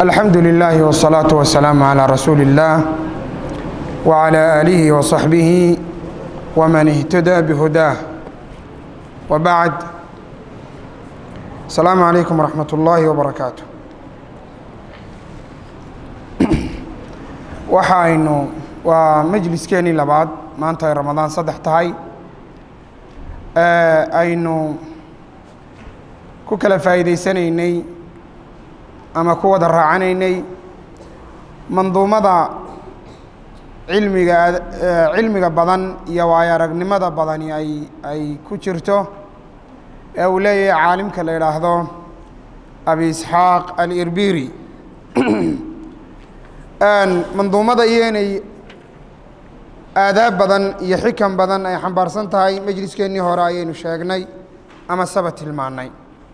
alxamdu lilahi wالsalaaةu wasalaamu calى rasuuli اllah wعalى aalihi وصaxbihi wman اhtadaa bhudaah wbacd asalaamu calaykum wraxmat ullaahi wbarakaatu waxa aynu waa majliskeenii labaad maanta ay ramadaan saddex tahay aynu ku kala faa'iidaysanaynay ama ku wada raacanaynay manduumada cilmiga cilmiga badan iyo waayo aragnimada badani ay ay ku jirto ee uu leeyahay caalimka la idhaahdo abi isxaaq alirbiri manduumada iyo inay aadaab badan iyo xikam badan ay xambaarsan tahay majliskeennii hore ayaynu sheegnay ama saba tilmaannay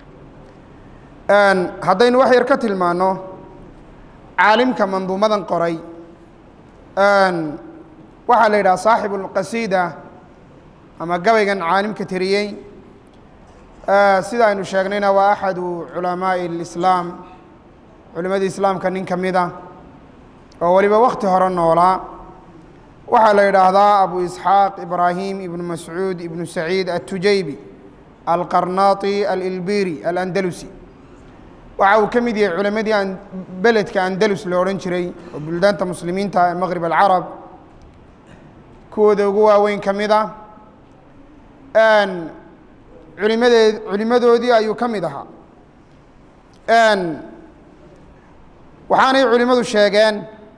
haddaynu wax yar ka tilmaanno caalimka manduumadan qoray waxaa la yidhaha saaxibu اlqasiida ama gabaygan caalimka tiriyey sida aynu sheegnayna waa axadu culamaaءi اlislaam culimadii islaamka nin ka mida oo weliba wakti hore noolaa waxaa la yidhaahdaa abu isxaaq ibraahim ibnu mascuud ibnu saciid atujaybi alqarnaati alilbiri alandalusi waxa uu ka mid yahay culimadii beledka andalus lo odhan jiray oo buldaanta muslimiinta ee maqrib alcarab kuwooda ugu waaweyn ka mid a culimadeed culimadoodii ayuu ka mid ahaa waxaanay culimmadu sheegeen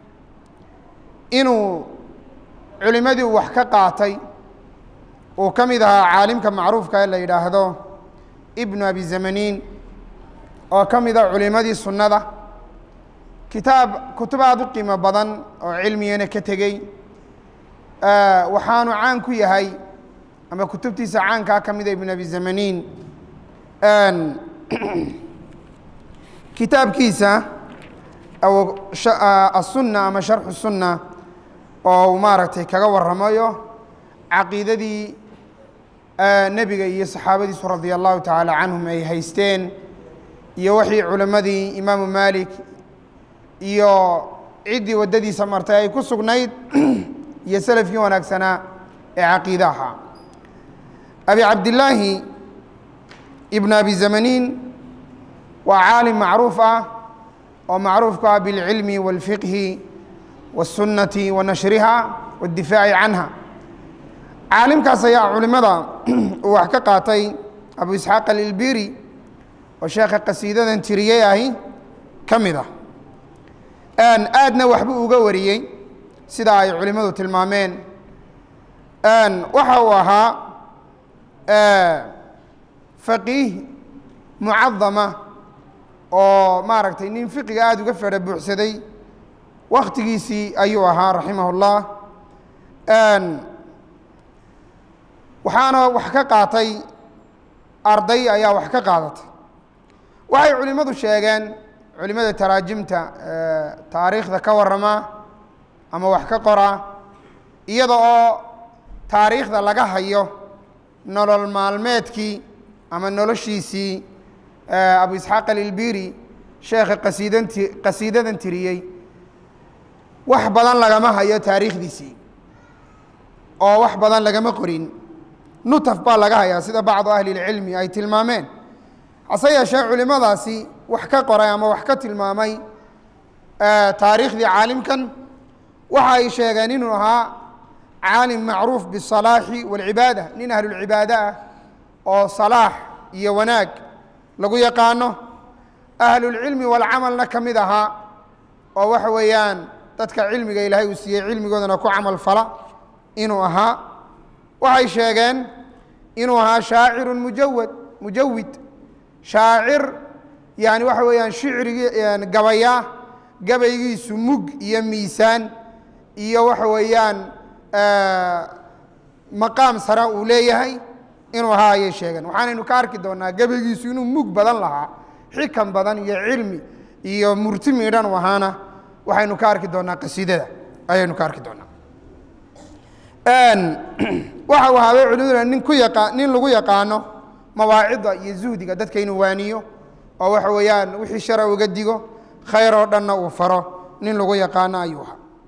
inuu culimadii uu wax ka qaatay uu ka mid ahaa caalimka macruufka ee la yidhaahdo ibnu abi zamaniin oo ka mid a culimadii sunnada kitaab kutub aada u qiimo badan oo cilmigana ka tegey waxaanu caan ku yahay ama kutubtiisa caankaa ka mida ibn abi zamaniin kitaabkiisa asunna ama sharxu sunna oo uu maaragtay kaga warramayo caqiidadii nebiga iyo saxaabadiisu radia allahu tacaala canhum ay haysteen iyo wixii culimmadii imaamu malik iyo ciddii waddadiisa martay ay ku sugnayd iyo selafkii wanaagsanaa ee caqiide ahaa abi cabdillaahi ibn abi zamaniin waa caalim macruuf ah oo macruufku ah bilcilmi wاlfiqhi wالsunnati wa nashriha waاddifaaci canha caalimkaas ayaa culimada uu wax ka qaatay abu isxaaq alilbiri oo sheekha qasiidadan tiriyey ahi ka mid ah aadna waxbuu uga wariyey sida ay culimmadu tilmaameen waxa uu ahaa faqiih mucadama oo maaragtay nin fiqiga aada uga fedha buuxsaday wakhtigiisii ayuu ahaa raximah اllah waxaana wax ka qaatay arday ayaa wax ka qaadatay waxay culimmadu sheegeen culimmada taraajimta taariikhda ka warrama ama wax ka qora iyada oo taariikhda laga hayo nolol maalmeedkii ama noloshiisii abu isxaaq alilbiri sheekha qasiidanti qasiidadan tiriyey wax badan lagama hayo taariikhdiisii oo wax badan lagama qorin nutaf baa laga hayaa sida bacdu ahli اlcilmi ay tilmaameen hase yeeshee culimadaasi wax ka qoray ama wax ka tilmaamay taariikhdii caalimkan waxa ay sheegeen inuu ahaa caalim macruuf biالsalaaxi wاlcibaada nin ahlulcibaado ah oo salaax iyo wanaag lagu yaqaano ahlulcilmi walcamalna ka mid ahaa oo waxa weeyaan dadka cilmiga ilaahay uu siiyey cilmigoodana ku camal fala inuu ahaa waxay sheegeen inuu ahaa shaaciru mujawad mujawid shaacir yani waxa weeyaan shicrigi gabaya gabaygiisu mug iyo miisaan iyo waxa weeyaan maqaam sare uu leeyahay inuu ahaa ayay sheegeen waxaanaynu ka arki doonaa gabaygiisu inuu mug badan lahaa xikam badan iyo cilmi iyo murti miidhan u ahaana waxaynu ka arki doonaa qasiidada ayaynu ka arki doonaa waxa uu ahaabay culimmaduna nin ku yaqa nin lagu yaqaano mawaacidda iyo zuhdiga dadka inuu waaniyo oo waxa weeyaan wixii shara uga digo khayr oo dhanna uu faro nin lagu yaqaano ayuu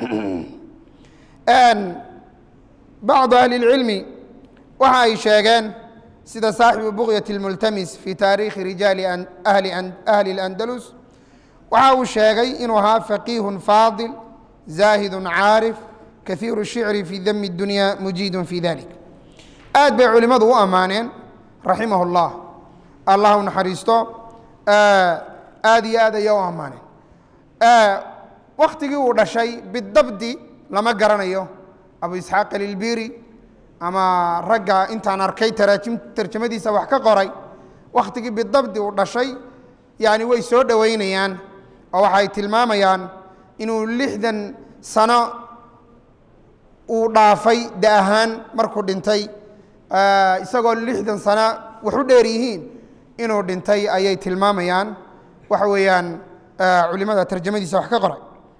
ahaa bacdu ahli اlcilmi waxa ay sheegeen sida saaxibu buqyat اlmultamis fi taariikhi rijaali ahli اlandalus waxa uu sheegay inuu ahaa faqiihun faadil zaahidu caarif kahiiru الshicri fi dami اdunya mujiidun fi dalik aad bay culimmadu u ammaaneen raximah اllah allah u naxariisto aad iyo aad ayaa u ammaaneen waktigii uu dhashay bidabdi lama garanayo abu isxaaq alilbiri ama ragga intaan arkay taraajim tarjamadiisa wax ka qoray wakhtigii bidabdi uu dhashay yani way soo dhoweynayaan oo waxay tilmaamayaan inuu lixdan sano uu dhaafay da ahaan markuu dhintay isagoo lixdan sano wax u dheer yihiin inuu dhintay ayay tilmaamayaan waxa weeyaan culimada tarjamadiisa wax ka qoray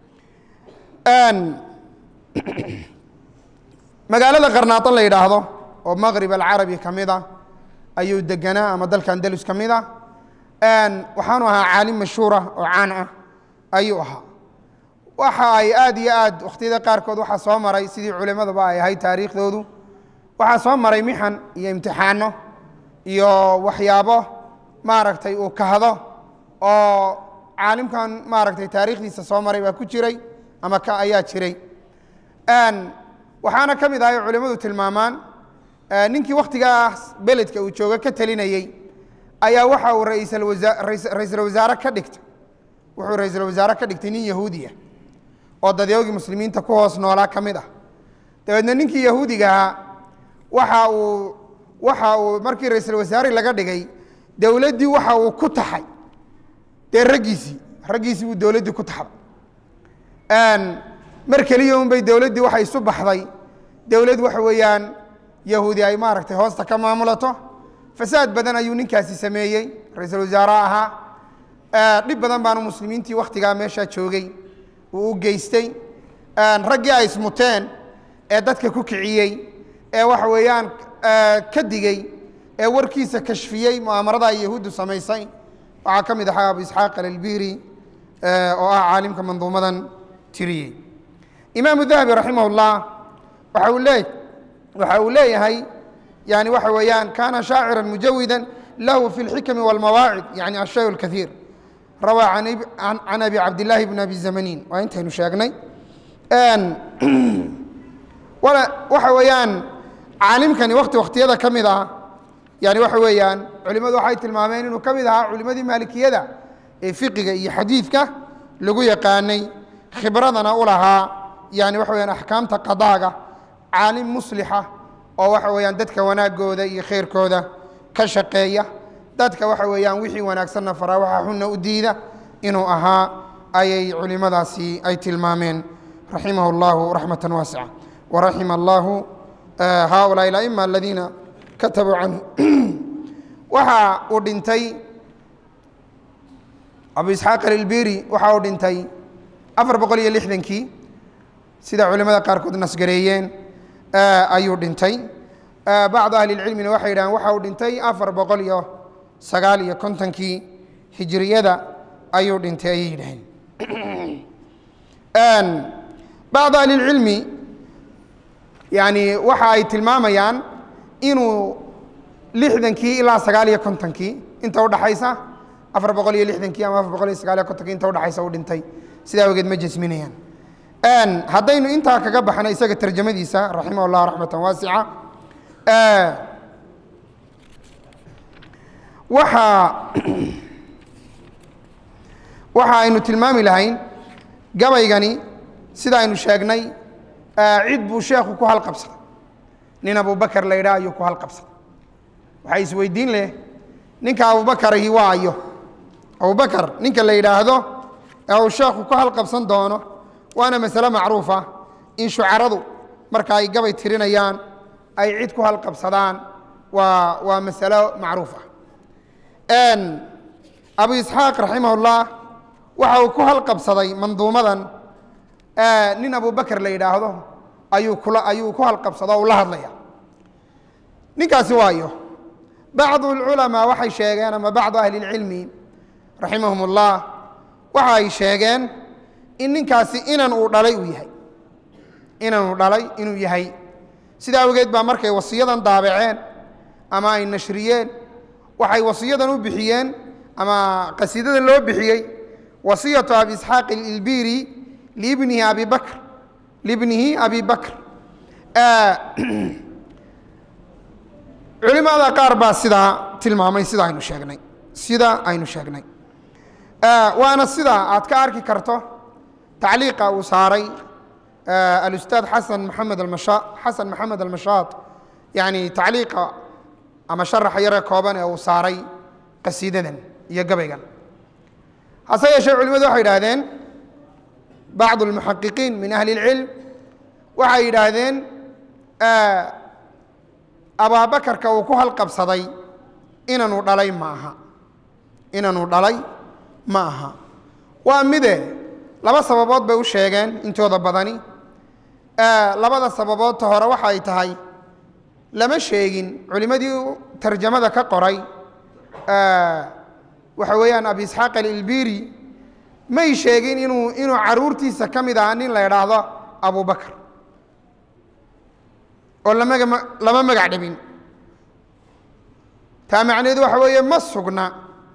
magaalada qarnaado la yidhaahdo oo maqrib alcarabi ka mid a ayuu deganaa ama dalka andalus ka mid a waxaanu ahaa caalim mashhuura oo caan ah ayuu ahaa waxa ay aad iyo aad wakhtiyada qaarkood waxaa soo maray sidii culimadaba ay ahayd taariikhdoodu waxaa soo maray mixan iyo imtixaano iyo waxyaabo maaragtay uu kahdo oo caalimkan maaragtay taariikhdiisa soo maray baa ku jiray ama ka ayaa jiray waxaana ka mid ahay culimmadu tilmaamaan ninkii wakhtigaas beledka uu jooga ka telinayey ayaa waxa uu raisal wasaare ka dhigtay wuxuu ra-iisul wasaare ka dhigtay nin yahuudiya oo dadyoogii muslimiinta ku hoos noolaa ka mid ah dabeedna ninkii yahuudiga ahaa waxa uu waxa uu markii ra-iisul wasaare laga dhigay dowladdii waxa uu ku taxay dee raggiisii raggiisii buu dowladdii ku taxday mar keliya un bay dowladdii waxay isu baxday dowlad waxa weeyaan yahuudi ay maaragtay hoosta ka maamulato fasaad badan ayuu ninkaasi sameeyey ra-iisul wasaare ahaa dhib badan baanu muslimiintii wakhtigaa meeshaa joogay uu u geystay raggii ay ismuteen ee dadka ku kiciyey ee waxa weeyaan ka digey ee warkiisa kashfiyey mu'aamarada ay yahuuddu samaysay waxaa ka mid ahaa abu isxaaq alalbiri oo ah caalimka manduumadan tiriyey imaamu dahabi raximah اllah waxa uu lee waxa uu leeyahay yani waxa weeyaan kana shaacira mujawida lahu fi اlxikmi wاlmawaacid yani ashay اlkaiir rawaa can abi cabdillaahi bn abi zamanin waa intaynu sheegnay waxa weeyaan caalimkani wakti wakhtiyada ka mid ah yani waxa weeyaan culimmadu waxay tilmaameen inuu ka mid ahaa culimmadii maalikiyada ee fiqiga iyo xadiidka lagu yaqaanay khibradana u lahaa yani waxa weyaan axkaamta qadaaga caalim muslixa oo waxa weeyaan dadka wanaagooda iyo khayrkooda ka shaqeeya dadka waxa weeyaan wixii wanaagsanna faraa waxa xunna u diida inuu ahaa ayay culimmadaasi ay tilmaameen raximah اllahu raxmata waasica waraxima allahu haulaai اla'ima aladiina katabuu canhu waxa uu dhintay abu isxaaq alilbiri waxa uu dhintay afar boqol iyo lixdankii sida culimada qaarkood nasgareeyeen ayuu dhintay bacdu ahli اlcilmina waxay yidhahaan waxa uu dhintay afar boqol iyo sagaal iyo kontonkii hijiriyada ayuu dhintay ayay yidhaheen bacdu ahli اlcilmi yani waxa ay tilmaamayaan inuu lixdankii ilaa sagaal iyo kontonkii inta udhaxaysa afar boqol iyo lixdankii ama afar boqol iyo sagaal iyo kontonkii inta udhaxaysa u dhintay sidaa awgeed ma jasminayaan haddaynu intaa kaga baxno isaga tarjamadiisa raximah اllah raxmata waasica waxa waxa aynu tilmaami lahayn gabaygani sida aynu sheegnay cid buu sheekhu ku halqabsaday nin abubakar la yidhaah ayuu ku halqabsaday waxay isweydiin leh ninka abubakarahi waa ayo abubakar ninka la yidhaahdo ee uu sheekhu ku halqabsan doono waana masale macruufa in shucaradu marka ay gabay tirinayaan ay cid ku halqabsadaan waa waa masalo macruufa abu isxaaq raximah اllah waxa uu ku halqabsaday manduumadan nin abubakar la yidhaahdo ayuu kula ayuu ku halqabsado o ula hadlaya ninkaasi waayo bacdu اlculamaa waxay sheegeen ama bacdu ahli اlcilmi raximahum اllah waxa ay sheegeen in ninkaasi inan uu dhalay uu yahay inan uu dhalay inuu yahay sidaa awgeed baa markay wasiyadan daabaceen ama ay nashriyeen waxay wasiyadan u bixiyeen ama qasiidada loo bixiyey wasiyatu abi isxaaq ilbiri liibnihi abi bakr liibnihi abi bakr culimada qaar baa sidaa tilmaamay sida aynu sheegnay sida aynu sheegnay waana sida aad ka arki karto tacliiqa uu saaray alustaad xasan maxamed almasha xasan maxamed almashaad yani tacliiqa ama sharaxa yare kooban ee uu saaray qasiidadan iyo gabaygan hase yeeshee culimadu waxay yidhaahdeen bacdu almuxaqiqiin min ahli اlcilm waxay yidhaahdeen abaabakarka uu ku halqabsaday inanuu dhalay ma aha inanuu dhalay ma aha waa mide laba sababood bay u sheegeen intooda badani labada sababoodta hore waxa ay tahay lama sheegin culimmadii tarjamada ka qoray waxa weeyaan abi isxaaq alilbiri may sheegin inuu inuu caruurtiisa ka mid aha nin la idhaahdo abubakar oo lamaga lama magac dhabin taa macnaheedu waxa weeye ma sugna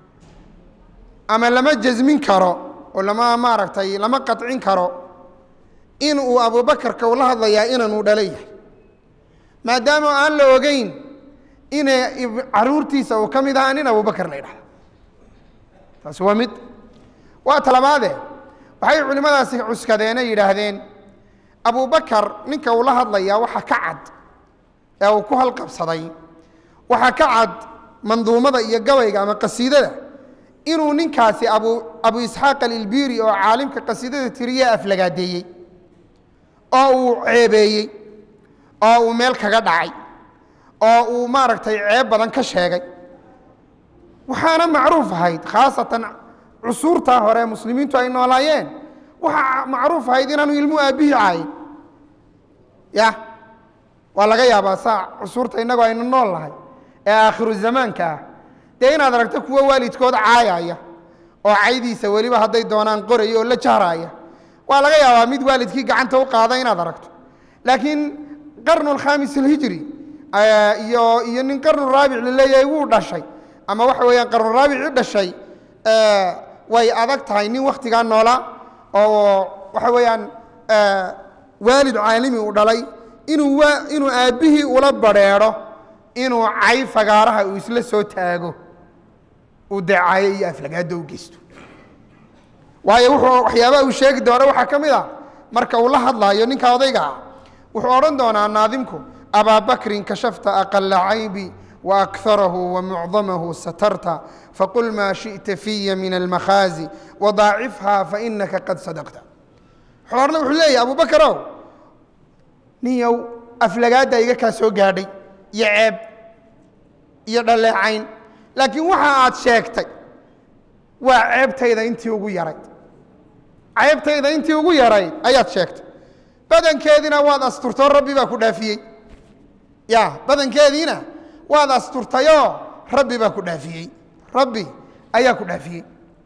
ama lama jasmin karo oo lama maaragtay lama qacin karo in uu abubakarka ula hadlayaa inanuu dhala yahay maadaama aan la ogeyn ina caruurtiisa uu ka mid ahaa nin abubakar la idhahdo taasi waa mid waa talabaade waxay culimmadaasi cuskadeene yidhaahdeen abubakar ninka uu la hadlayaa waxa ka cad ee uu ku halqabsaday waxaa ka cad manduumada iyo gabayga ama qasiidada inuu ninkaasi abu abu isxaaq alilbiri oo caalimka qasiidada tiriye aflagaadeeyey oo uu ceebeeyey oo uu meel kaga dhacay oo uu maaragtay ceeb badan ka sheegay waxaana macruuf ahayd khaasatan cusuurtaa hore muslimiintu ay noolaayeen waxaa macruuf ahayd inaanu ilmu aabbihii caayin ya waa laga yaabaa saa cusuurta innagu aynu nool nahay ee aakhiru zamaanka ah dee inaad aragto kuwo waalidkood caayaya oo caydiisa weliba hadday doonaan qoraya oo la jahraaya waa laga yaabaa mid waalidkii gacanta u qaada inaad aragto laakiin qarnu alkhamis alhijri iyo iyo nin qarnu raabic la leeyahay wuu dhashay ama waxa weeyaan qarnu raabici dhashay way adag tahay nin wakhtigaa noolaa oo waxa weeyaan waalid caalimi uu dhalay inuu inuu aabbihii ula badrheedho inuu cay fagaaraha uu isla soo taago uu deecaayo iyo aflagaado u geysto waayo wuxuu waxyaabaha uu sheegi doona waxaa ka mid a marka uu la hadlaayo ninka odayga ah wuxuu odhan doonaa naadimku abaa bakrin kashafta aqala caybi waakarahu wamucdamahu satarta faqul maa shiئta fiya min almakhaazi wadaacifha fainaka qad sadaqta xoorna wuxuu leeyahy abu bakarow ninyow aflagaadda iga kaa soo gaadhay iyo ceeb iyo dhaleecayn laakiin waxa aad sheegtay waa ceebtayda intii ugu yarayd ceebtayda intii ugu yarayd ayaad sheegtay badankeediina waad asturtoo rabbi baa ku dhaafiyey ya badankeediina waad asturtayoo rabbi baa ku dhaafiyey rabbi ayaa ku dhaafiyey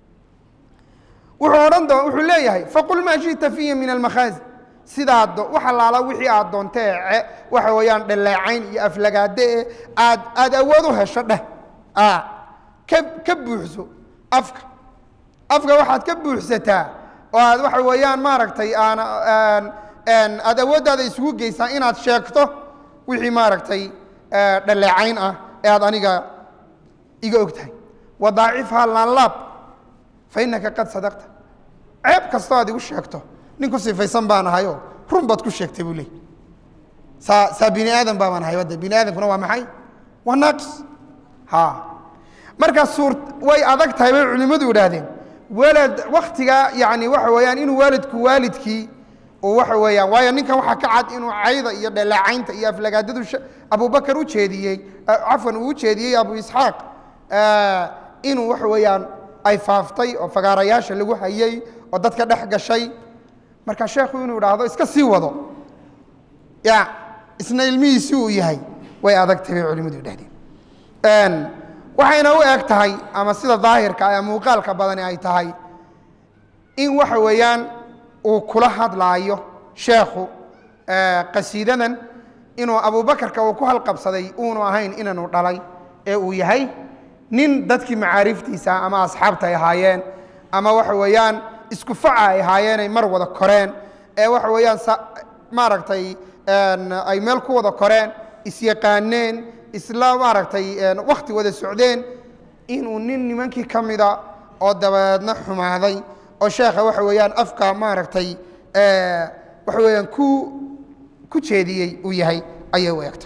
wuxuu odhan doo wuxuu leeyahay faqul maa shiئta fiya min almakhaazi sidaad wax allaala wixii aad doontee waxa weeyaan dhaleecayn iyo aflagaade e aad aad awood u hesho dheh ka ka buuxso afka afka waxaad ka buuxsataa oo aad waxa weeyaan maaragtay aan aad awooddaada isugu geysaa inaad sheegto wixii maaragtay dhaleecayn ah ee aad aniga iga og tahay wadaacifha laanlaab fa innaka qad sadaqta ceeb kastoo aad igu sheegto nin ku sifaysan baan ahayoo run baad ku sheegtay buu leey saa saa bini aadan baabaan ahay wadda bini aadamkuna waa maxay waa naaqis ha markaa suur way adag tahay bay culimmadu idhaahdeen walad waktigaa yani waxa weeyaan inuu waalidku waalidkii uu waxa weeyaan waayo ninkan waxaa ka cad inuu cayda iyo dhaleecaynta iyo aflagaadadu abubakar u jeediyey cafwan uu u jeediyey abu isxaaq inuu waxa weeyaan ay faaftay oo fagaarayaasha lagu hayey oo dadka dhex gashay marka sheekhu inuu idhaahdo iska sii wado ya isna ilmihiisi uu yahay way adagtay bay culimmadu idhahdeen waxayna u eg tahay ama sida daahirka ee muuqaalka badani ay tahay in waxa weeyaan uu kula hadlaayo sheekhu qasiidadan inuu abubakarka uu ku halqabsaday uunu ahayn inanu dhalay ee uu yahay nin dadkii macaariftiisa ama asxaabta ay ahaayeen ama waxa weeyaan isku faca ay ahaayeen ay mar wada koreen ee waxa weeyaan maaragtay ay meel ku wada koreen isyaqaaneen isla maaragtay wakti wada socdeen inuu nin nimankii ka mida oo dabeedna xumaaday oo sheekha waxa weeyaan afka maaragtay waxa weeyaan ku ku jeediyey uu yahay ayay u egtay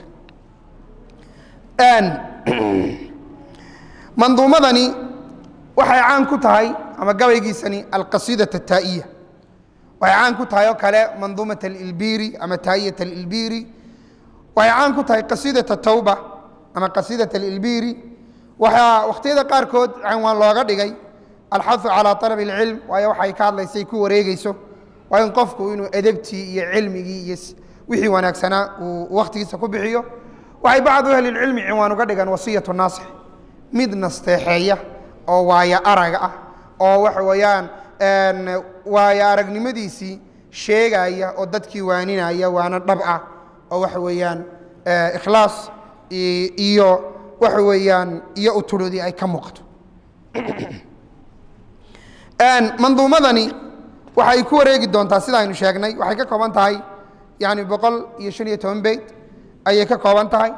manduumadani waxay caan ku tahay ama gabaygiisani alqasiidaة الtaa'iya waxay caan ku tahay oo kale manduumaة اlilbiri ama taa'iyat اlilbiri waxay caan ku tahay qasiidaة الtawba ama qasiidaة اlilbiri waxaa wakhtiyada qaarkood canwaan looga dhigay alxahu calى طalab اlcilm waayo waxay ka hadlaysay ku wareegeyso waa in qofku inuu edebtii iyo cilmigii iyo wixii wanaagsanaa uu wakhtigiisa ku bixiyo waxay bacdu ahli اlcilmi cinwaan uga dhigaan wasiyaة naasix mid nasteexeeya oo waayo araga ah oo waxa weeyaan waayo aragnimadiisii sheegaya oo dadkii waaninaya waana dhab ah oo waxa weeyaan ikhlaas iyo waxa weeyaan iyo utuloodii ay ka muuqato manduumadani waxay ku wareegi doontaa sida aynu sheegnay waxay ka kooban tahay yani boqol iyo shan iyo toban beyd ayay ka kooban tahay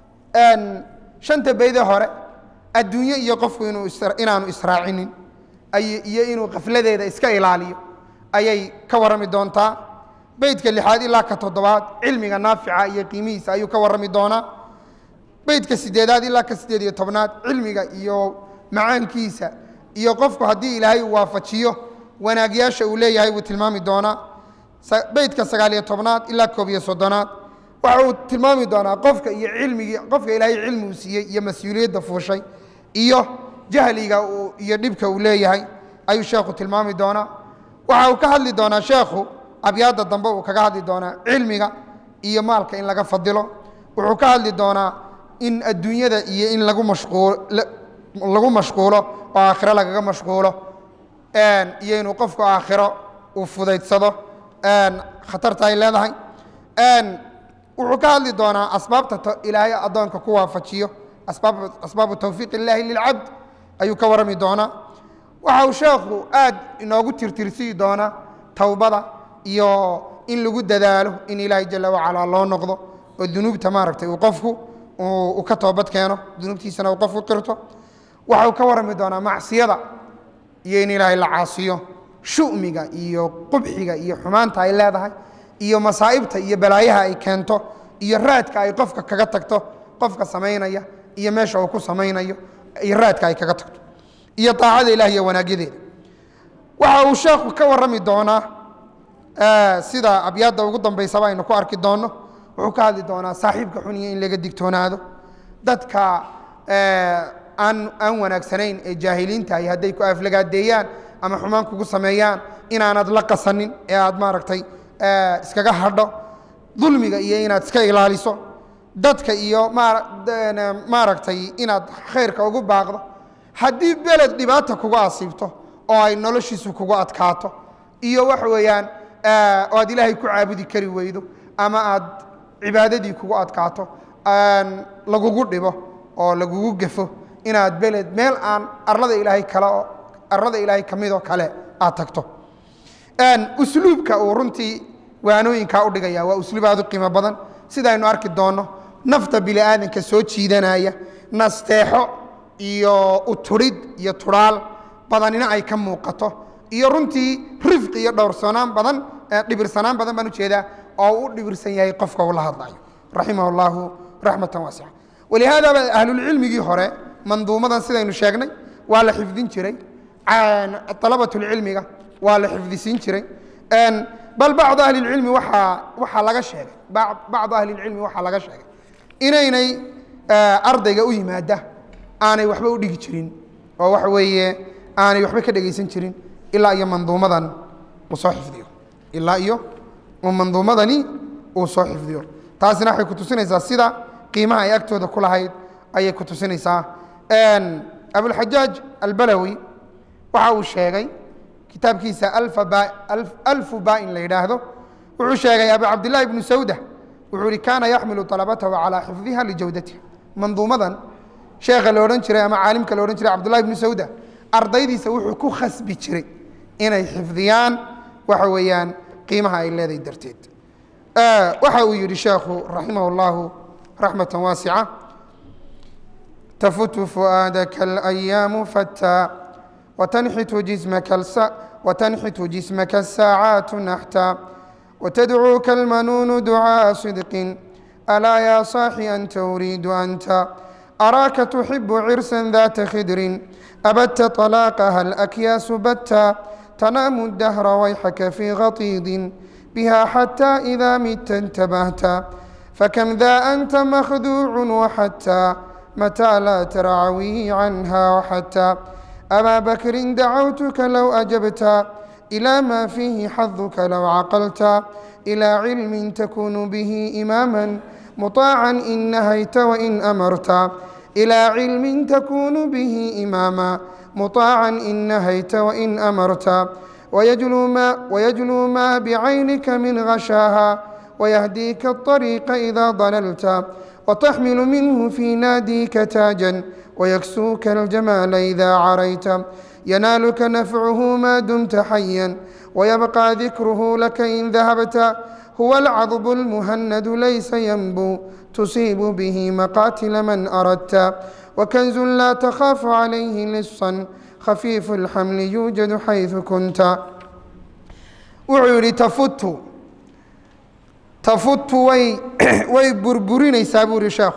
shanta beydee hore adduunye iyo qofku inuu inaanu israacinin iyo inuu kafladeeda iska ilaaliyo ayay ka warrami doontaa beydka lixaad ilaa ka toddobaad cilmiga naafica iyo qiimihiisa ayuu ka warrami doonaa beydka sideedaad ilaa ka siddeed iyo tobnaad cilmiga iyo macaankiisa iyo qofku haddii ilaahay uu waafajiyo wanaagyaasha uu leeyahay buu tilmaami doonaa beydka sagaal iyo tobnaad ilaa koob iyo soddonaad waxa uu tilmaami doonaa qofka iyo cilmigii qofka ilaahay cilmi uu siiyey iyo mas-uuliyadda fuushay iyo jahliga iyo dhibka uu leeyahay ayuu sheekhu tilmaami doonaa waxa uu ka hadli doonaa sheekhu abyaadda dambe uu kaga hadli doonaa cilmiga iyo maalka in laga fadilo wuxuu ka hadli doonaa in adduunyada iyo in lagu mashquul lagu mashquulo oo aakhiro lagaga mashquulo iyo inuu qofku aakhiro uu fudaydsado khatarta ay leedahay wuxuu ka hadli doonaa asbaabta ilaahay addoonka ku waafajiyo asbaabu tawfiiq illaahi lilcabd ayuu ka warrami doonaa waxa uu sheekhu aad inoogu tirtirsii doonaa towbada iyo in lagu dadaalo in ilaahay jala wacalaa loo noqdo oo dunuubta maaragtay uu qofku uu ka toobad keeno dunuubtiisana uu qofku qirto waxa uu ka warrami doonaa macsiyada iyo in ilaahay la caasiyo shu'miga iyo qubxiga iyo xumaanta ay leedahay iyo masaa'ibta iyo balaayaha ay keento iyo raadka ay qofka kaga tagto qofka samaynaya iyo meesha uu ku samaynayo iyo raadka ay kaga tagto iyo daacada ilah iyo wanaagyadeeda waxa uu sheekhu ka warrami doonaa sida abyaadda ugu dambaysaba aynu ku arki doonno wuxuu ka hadli doonaa saaxiibka xuniya in laga digtoonaado dadka aan aan wanaagsanayn ee jaahiliinta ay hadday ku aflagaadeeyaan ama xumaan kugu sameeyaan inaanad la qasanin ee aad maaragtay iskaga hadho dulmiga iyo inaad iska ilaaliso dadka iyo maaragtay inaad khayrka ugu baaqdo haddii beled dhibaata kugu asiibto oo ay noloshiisu kugu adkaato iyo waxa weeyaan oo aad ilaahay ku caabudi kari weydo ama aad cibaadadii kugu adkaato lagugu dhibo oo lagugu gefo inaad beled meel aan arlada ilaahay kale oo arlada ilaahay ka midoo kale aad tagto usluubka uu runtii waanooyinkaa u dhigaya waa usluub aad u qiimo badan sidaynu arki doonno nafta bini aadanka soo jiidanaya nasteexo iyo uturid iyo tudhaal badanina ay ka muuqato iyo runtii rifqi iyo dhowrsanaan badan dhibirsanaan badan baan ujeedaa oo u dhibirsan yahay qofka uu la hadlayo raximah اllahu raxmatan waasica walihaadaba ahlulcilmigii hore manduumadan sidaynu sheegnay waa la xifdin jiray alabatulcilmiga waa la xifdisiin jiray bal bacdu ahli اlcilmi waaa waxaa laga sheegay bacdu ahli اlcilmi waxaa laga sheegay inaynay ardayga u yimaada aanay waxba u dhigi jirin oo waxa weeye aanay waxba ka dhegaysan jirin ilaa iyo manduumadan uu soo xifdiyo ilaa iyo uu manduumadani uu soo xifdiyo taasina waxay ku tusinaysaa sida qiimaha ay agtooda ku lahayd ayay ku tusinaysaa abulxajaaj albalawi waxa uu sheegay kitaabkiisa alfu baa-in la yidhaahdo wuxuu sheegay abu cabdillahi ibnu sawda wuxuu ihi kaana yaxmilu طalabatahu calىa xifdiha lijawdatiha manduumadan sheekha la odhan jiray ama caalimka la odhan jiray cabdullahi ibnu sawda ardaydiisa wuxuu ku khasbi jiray inay xifdiyaan waxa weeyaan qiimaha ay leedahay darteed waxa uu yidhi sheekhu raximah اllahu raxmata waasica tafutu fu'aadaka اlayaamu fataa watanxitu jismaka watanxitu jismaka الsaacaatu naxta وتدعوك المنون دعاء صدق ألا يا صاحي أنت أريد أنت أراك تحب عرسا ذات خدر أبت طلاقها الأكياس بتا تنام الدهر ويحك في غطيض بها حتى إذا مت انتبهت فكم ذا أنت مخدوع وحتى متى لا ترعوي عنها وحتى أبا بكر دعوتك لو أجبت إلى ما فيه حظك لو عقلت إلى علم تكون به إماما مطاعا إن نهيت وإن أمرت إلى علم تكون به إماما مطاعا إن نهيت وإن أمرت ويجلو ما, ويجلو ما بعينك من غشاها ويهديك الطريق إذا ضللت وتحمل منه في ناديك تاجا ويكسوك الجمال إذا عريت ينالك نفعه ما دمت حيا ويبقى ذكره لك إن ذهبت هو العضب المهند ليس ينبو تصيب به مقاتل من أردت وكنز لا تخاف عليه لصا خفيف الحمل يوجد حيث كنت وعيري تفت تفت وي وي بربرين سابور شاخ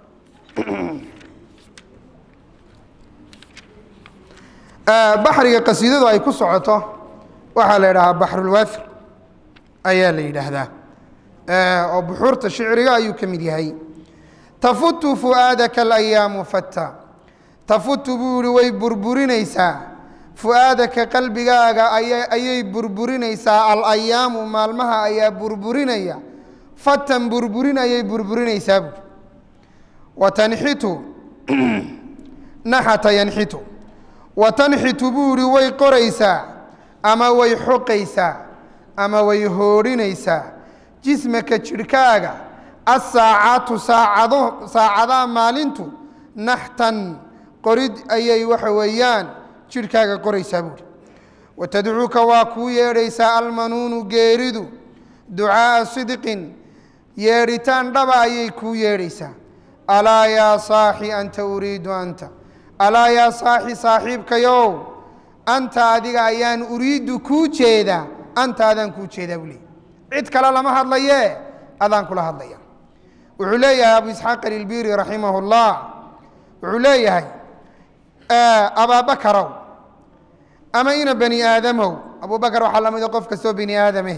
baxriga qasiidadu ay ku socoto waxaa la yidhahaa baxrulwaafir ayaa la yidhaahdaa oo buxuurta shicriga ayuu ka mid yahay tafutu fu'aadaka alayaamu fatta tafutu buu yihi way burburinaysaa fu'aadaka qalbigaaga ayay burburinaysaa alayaamu maalmaha ayaa burburinaya fatan burburin ayay burburinaysaa buui watanxitu naxata yanxitu watanxitu buu ihi way qoraysaa ama way xoqaysaa ama way hoodhinaysaa jismaka jidhkaaga asaacaatu saacado saacadaha maalintu naxtan qorid ayay waxa weeyaan jidhkaaga qoraysaa buuhi watadcuuka waa kuu yeedhaysaa almanuunu geeridu ducaa'a sidqin yeedhitaan dhaba ayay kuu yeedhaysaa alaa yaa saaxi anta uriidu anta alaa yaa saaxi saaxiibkayow anta adiga ayaan uriiddu kuu jeedaa anta adaan kuu jeedaa buu leeyay cid kale lama hadlayee adaan kula hadlaya wuxuu leeyahay abu isxaaq alilbiri raximah اllah wuxuu leeyahay abaabakarow ama ina bani aadamow abubakar waxaa la mida qof kastoo bani aadame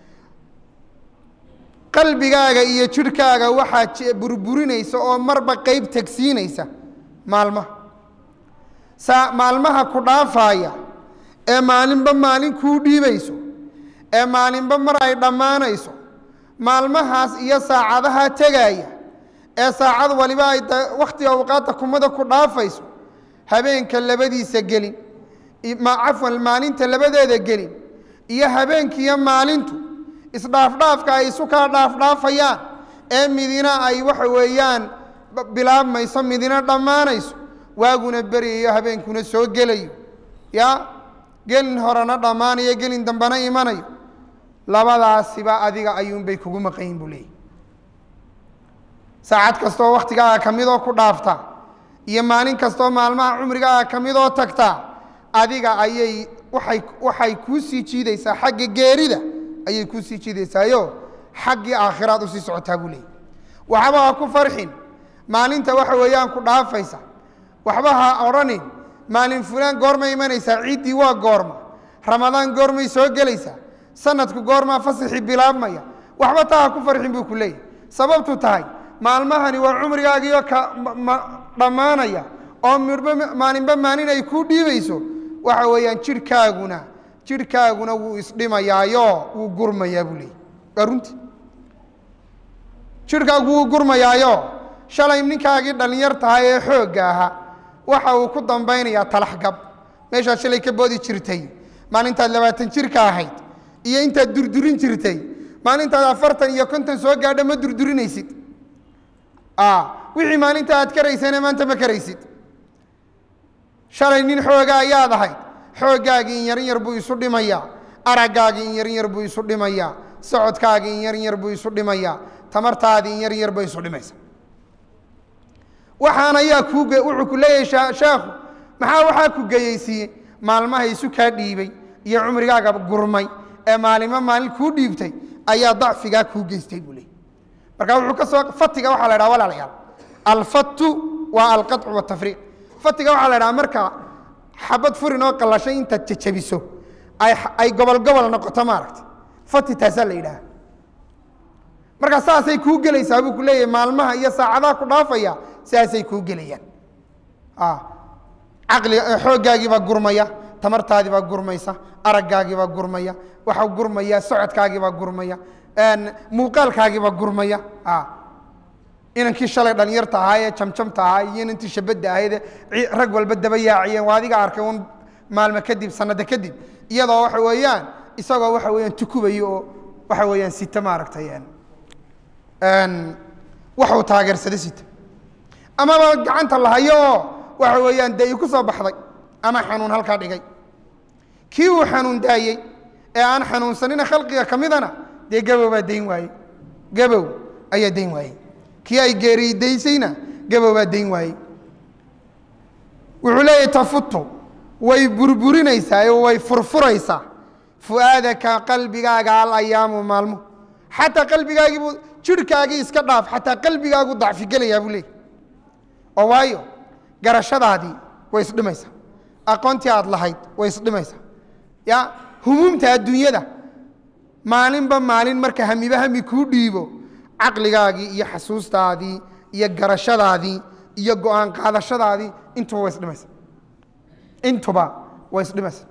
qalbigaaga iyo jidhkaaga waxaa burburinaysa oo marba qeyb tegsiinaysa maalmaha saa maalmaha ku dhaafaaya ee maalinba maalin kuu dhiibayso ee maalinba mar ay dhammaanayso maalmahaas iyo saacadaha tegaaya ee saacad waliba ay wakhtiga awqaadda kumada ku dhaafayso habeenka labadiisa gelin cafwan maalinta labadeeda gelin iyo habeenkiiyo maalintu isdhaafdhaafka ay isu kaa dhaafdhaafayaan ee midina ay waxa weeyaan bilaabmayso midina dhammaanayso waaguna beryayo habeenkuna soo gelayo ya gelin horena dhammaanayo gelin dambena imanayo labadaasiba adiga ayuunbay kugu maqanyin buu leeyay saacad kastoo wakhtigaaga ka midoo ku dhaafta iyo maalin kastoo maalmaha cumrigaaga ka midoo tagta adiga ayay waay waxay kuu sii jiidaysaa xagga geerida ayay kuu sii jiidaysaayo xaggii aakhiraad usii socotaa buu leeyay waxba ha ku farxin maalinta waxa weeyaan ku dhaafaysa waxba ha odhanin maalin fulaan goormay imanaysaa ciiddii waa goorma ramadaan goormay soo gelaysaa sanadku goormaa fasaxii bilaabmaya waxba taa ha ku farxin buu ku leeyahy sababtu tahay maalmahani waa cumrigaagiio ka dhammaanaya oo midhba maalinba maalin ay kuu dhiibayso waxa weeyaan jidhkaaguna jidhkaaguna wuu isdhimayaayo wuu gurmayaa buu leeyay waa runtii jidhkaagu wuu gurmayaayo shalay ninkaagii dhallinyar tahay ee xoogga ahaa waxa uu ku dambaynayaa talaxgab meeshaad shalay ka boodi jirtay maalintaad labaatan jirka ahayd iyo intaad durdurin jirtay maalintaad afartan iyo konton soo gaadho ma durdurinaysid wixii maalinta aad karaysana maanta ma karaysid shalay nin xooga ayaad ahayd xooggaagii in yarin yar buu isu dhimayaa araggaagii in yarin yar buu isu dhimayaa socodkaagii in yarin yar buu isu dhimayaa tamartaadii in yarin yar bay isu dhimaysa waxaan ayaa kuu wuxuu ku leeyahay sheekhu maxaa waxaa ku geyeysiiyey maalmaha isu kaa dhiibay iyo cumrigaaga gurmay ee maalimo maalin kuu dhiibtay ayaa dacfigaa kuu geystay buu leeyay marka wuxuu ka soo fatiga waxaa la dhaha walaalayaal alfattu waa alqaطcu watafriiq fatiga waxaa la dhaha marka xabad furin oo qallashay intaad jajabiso ay gobol gobol noqoto maaragta fati taasaa la yidhaha marka saasay kuu gelaysaa buu ku leeyahay maalmaha iyo saacadaha ku dhaafaya saasay kuu gelayaan caqli xooggaagiibaa gurmaya tamartaadiibaa gurmaysa araggaagiibaa gurmaya waxaa gurmaya socodkaagiibaa gurmaya muuqaalkaagiibaa gurmaya inankii shalay dhalinyarta ahaa ee jamjamta ahaa iyo inantii shabadda ahayd rag walba daba yaaciyeen waa adiga arkay un maalmo kadib sanado kadib iyadoo waxa weeyaan isagoo waxa weeyaan tukubayo oo waxa weeyaan sita maaragtay waxuu taageersada sita amaba gacanta lahayo oo waxa weeyaan dee ii ku soo baxday ama xanuun halkaa dhigay kii uu xanuun daayey ee aan xanuunsanina khalqiga ka midana dee gabow baa dayn waayey gabow ayaa dayn waayey kii ay geeridaysayna gabow baa dayn waayey wuxuu leeyahy tafutu way burburinaysaa oo way furfuraysaa fu'aadaka qalbigaaga alayaamu maalmo xataa qalbigaagiibuu jirhkaagii iska dhaaf xataa qalbigaagu dacfigelayaa buu leeyay oo waayo garashadaadii way isdhimaysaa aqoontii aad lahayd way isdhimaysaa ya humuumta adduunyada maalinba maalin marka hamiba hami kuu dhiibo caqligaagii iyo xasuustaadii iyo garashadaadii iyo go-aan qaadashadaadii intuba way isdhimaysa intuba way isdhimaysa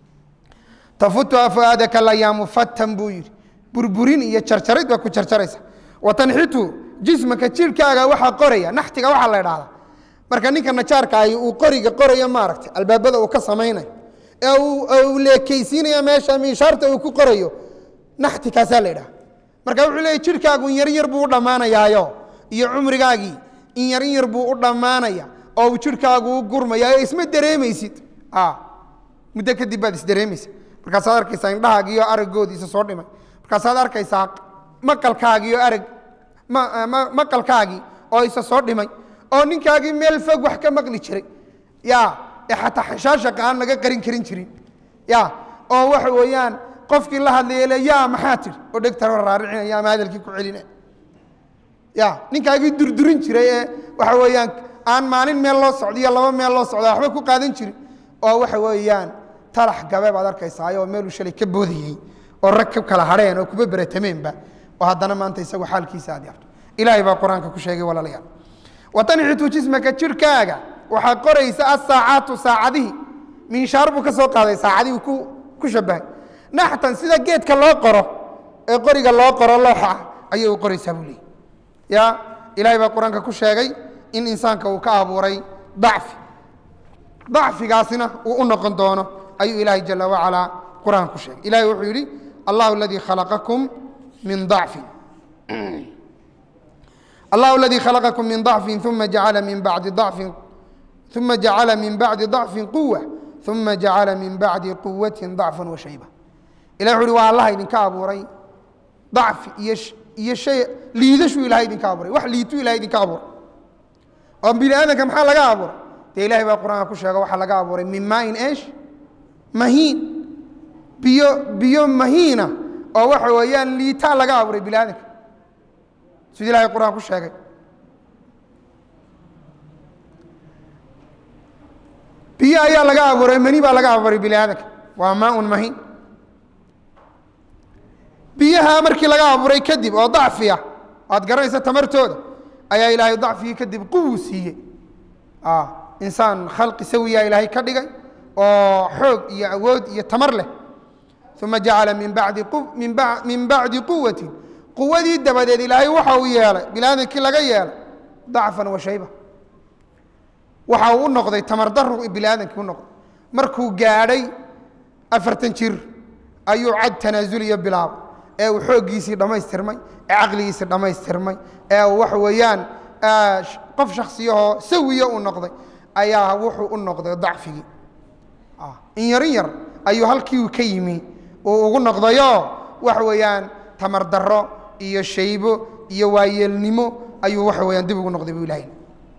tafutu afuaadaka layaamu fatan buu yidhi burburin iyo jarjarid baa ku jarjaraysa watanxitu jismaka jirhkaaga waxaa qoraya naxtiga waxaa la idhahdaa marka ninka najaarka ahi uu qoriga qorayo maaragtay albaabada uu ka samaynayo ee uu leekaysiinayo meesha miishaarta uu ku qorayo naxti kaasaa la idhaha marka wuxuu leeyay jirhkaagu in yarin yar buu u dhammaanayaayo iyo cumrigaagii in yarin yar buu u dhammaanaya oo uu jirhkaagu u gurmaya ee isma dareemaysid muddo kadib baad isdareemaysa markaasaad arkaysaa indhahaagiiyo araggoodiisa soo dhimay markaasaad arkaysaa maqalkaagiiyo arag maqalkaagii oo isa soo dhimay oo ninkaagii meel fog wax ka maqli jiray ya ee xataa xashaashaqa aan laga qarin karin jirin ya oo waxa weeyaan qofkii la hadlaya le ya maxaa tiri oo dhegtaro raaricinaya ama hadalkii ku celina ya ninkaagii durdurin jiray ee waxa weeyaan aan maalin meel loo socdo iyo laba meel loo socda waxba ku qaadan jirin oo waxa weeyaan talax gabe baad arkaysaa oo meeluu shalay ka boodayey oo rag ka kala hadheen oo kuba beratameenba oo haddana maanta isagu xaalkiisa aad yaabto ilaahay baa qur-aanka ku sheegay walaalayaal watanxitu jismaka jirhkaaga waxaa qoraysa asaacaatu saacadihii minshaar buu ka soo qaaday saacadihii ku ku shabahay naxtan sida geedka loo qoro ee qoriga loo qoro looxa ah ayay u qoraysaa buu leeyay ya ilaahay baa qur-aanka ku sheegay in insaanka uu ka abuuray dacfi dacfigaasina uu u noqon doono ayuu ilaahay jala wacalaa qur-aanka ku sheegay ilahay wuxuu yidhi allahu aladii khalaqakum min dacfin الله الذي خلقكم من ضعف ثم جعل من بعد ضعف ثم جعل من بعد ضعف قوة ثم جعل من بعد قوة ضعفا وشيبة إلى حولي والله إذن كابوري ضعف يش يشي ليدشو إلى إذن كابوري وح ليتو إلى إذن كابور أم بلا أنا كم حال كابور تي إلهي بالقرآن كشة وحال كابوري من ماء إيش مهين بيو بيو مهينة أو وحويان ليتا لكابوري بلا أنك sidii ilahay qur-aan ku sheegay biyo ayaa laga abuuray mani baa laga abuuray bini aadanka waa maaun mahin biyaha markii laga abuuray kadib oo dacfi ah aad garanaysa tamartooda ayaa ilaahay dacfigii kadib quwu siiyey insaan khalqi sawiya ilaahay ka dhigay oo xoog iyo awood iyo tamar leh uma jacala min badi min bacdi quwatin quwadii dabadeed ilaahay waxa uu yeelay bilaadankii laga yeelay dacfan wa shayba waxa uu u noqday tamar daru bilaadankii u noqday markuu gaadhay afartan jir ayuu cad tanaasuliyo bilaaba ee uu xooggiisii dhammaystirmay ee caqligiisii dhammaystirmay ee uu waxa weeyaan qof shaksiyahoo sawiya u noqday ayaa wuxuu u noqday dacfigii in yarin yar ayuu halkii uu ka yimi uu ugu noqdayoo waxa weeyaan tamar darro iyo shaybo iyo waayeelnimo ayuu waxa weyaan dib ugu noqday bu ilahay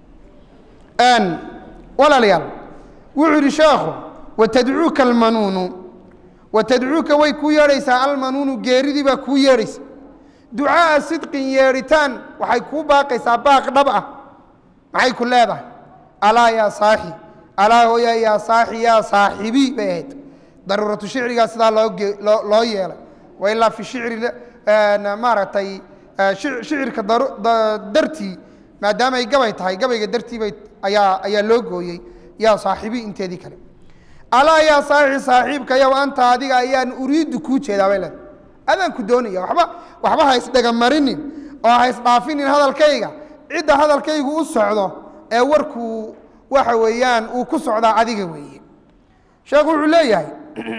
walaalayaal wuxuu yidhi sheekhu watadcuuka almanuunu watadcuuka way kuu yeedhaysaa almanuunu geeridii baa kuu yeedhaysa ducaaa sidqin yeedhitaan waxay kuu baaqaysaa baaq dhab ah maxay ku leedahay alaa yaa saaxi alaa hooya yaa saaxi yaa saaxibi bay ahayd daruuratu shicrigaa sidaa loo loo yeelay wa ilaa fi shicri maaragtay shicirka dartii maadaama ay gabay tahay gabayga dartii bay ayaa ayaa loo gooyey yaa saaxibi inteedii kale alaa yaa saaxi saaxiibka yow anta adiga ayaan uriiddu kuu jeedaa bay leedahay adaan ku doonaya waba waxba ha isdhegamarinin oo ha isdhaafinin hadalkayga cidda hadalkaygu u socdo ee warkuu waxa weeyaan uu ku socdaa adiga weeye sheekhu wuxuu leeyahay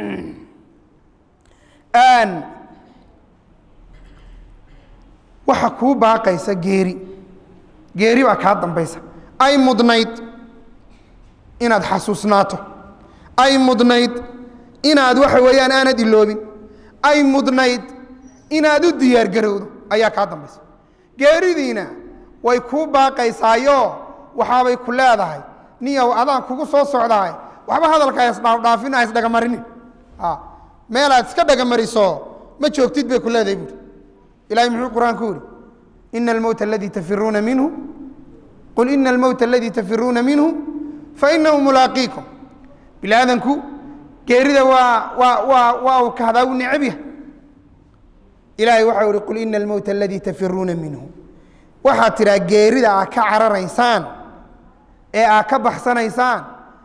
waxa kuu baaqaysa geeri geeri baa kaa dambaysa ay mudnayd inaad xasuusnaato ay mudnayd inaad waxa weeyaan aanad iloobin ay mudnayd inaad u diyaargarowdo ayaa kaa dambaysa geeridiina way kuu baaqaysaayo waxaabay ku leedahay niyow adaan kugu soo socdaay waxba hadalka haisdhaafdhaafin ha isdhagamarinin meelaad iska dhagamariso ma joogtid bay ku leedahay buuri ilahay muxuu qur-aanku yihi ina almowta aladii tafiruuna minhu qul ina almowta aladii tafiruuna minhu fainahu mulaaqiikum bini aadanku geerida waa waa waa waa uu kahdaa uu necab yahay ilaahay waxau ihi qul ina almowta aladii tafiruuna minhu waxaad tidhaa geerida aad ka cararaysaan ee aad ka baxsanaysaan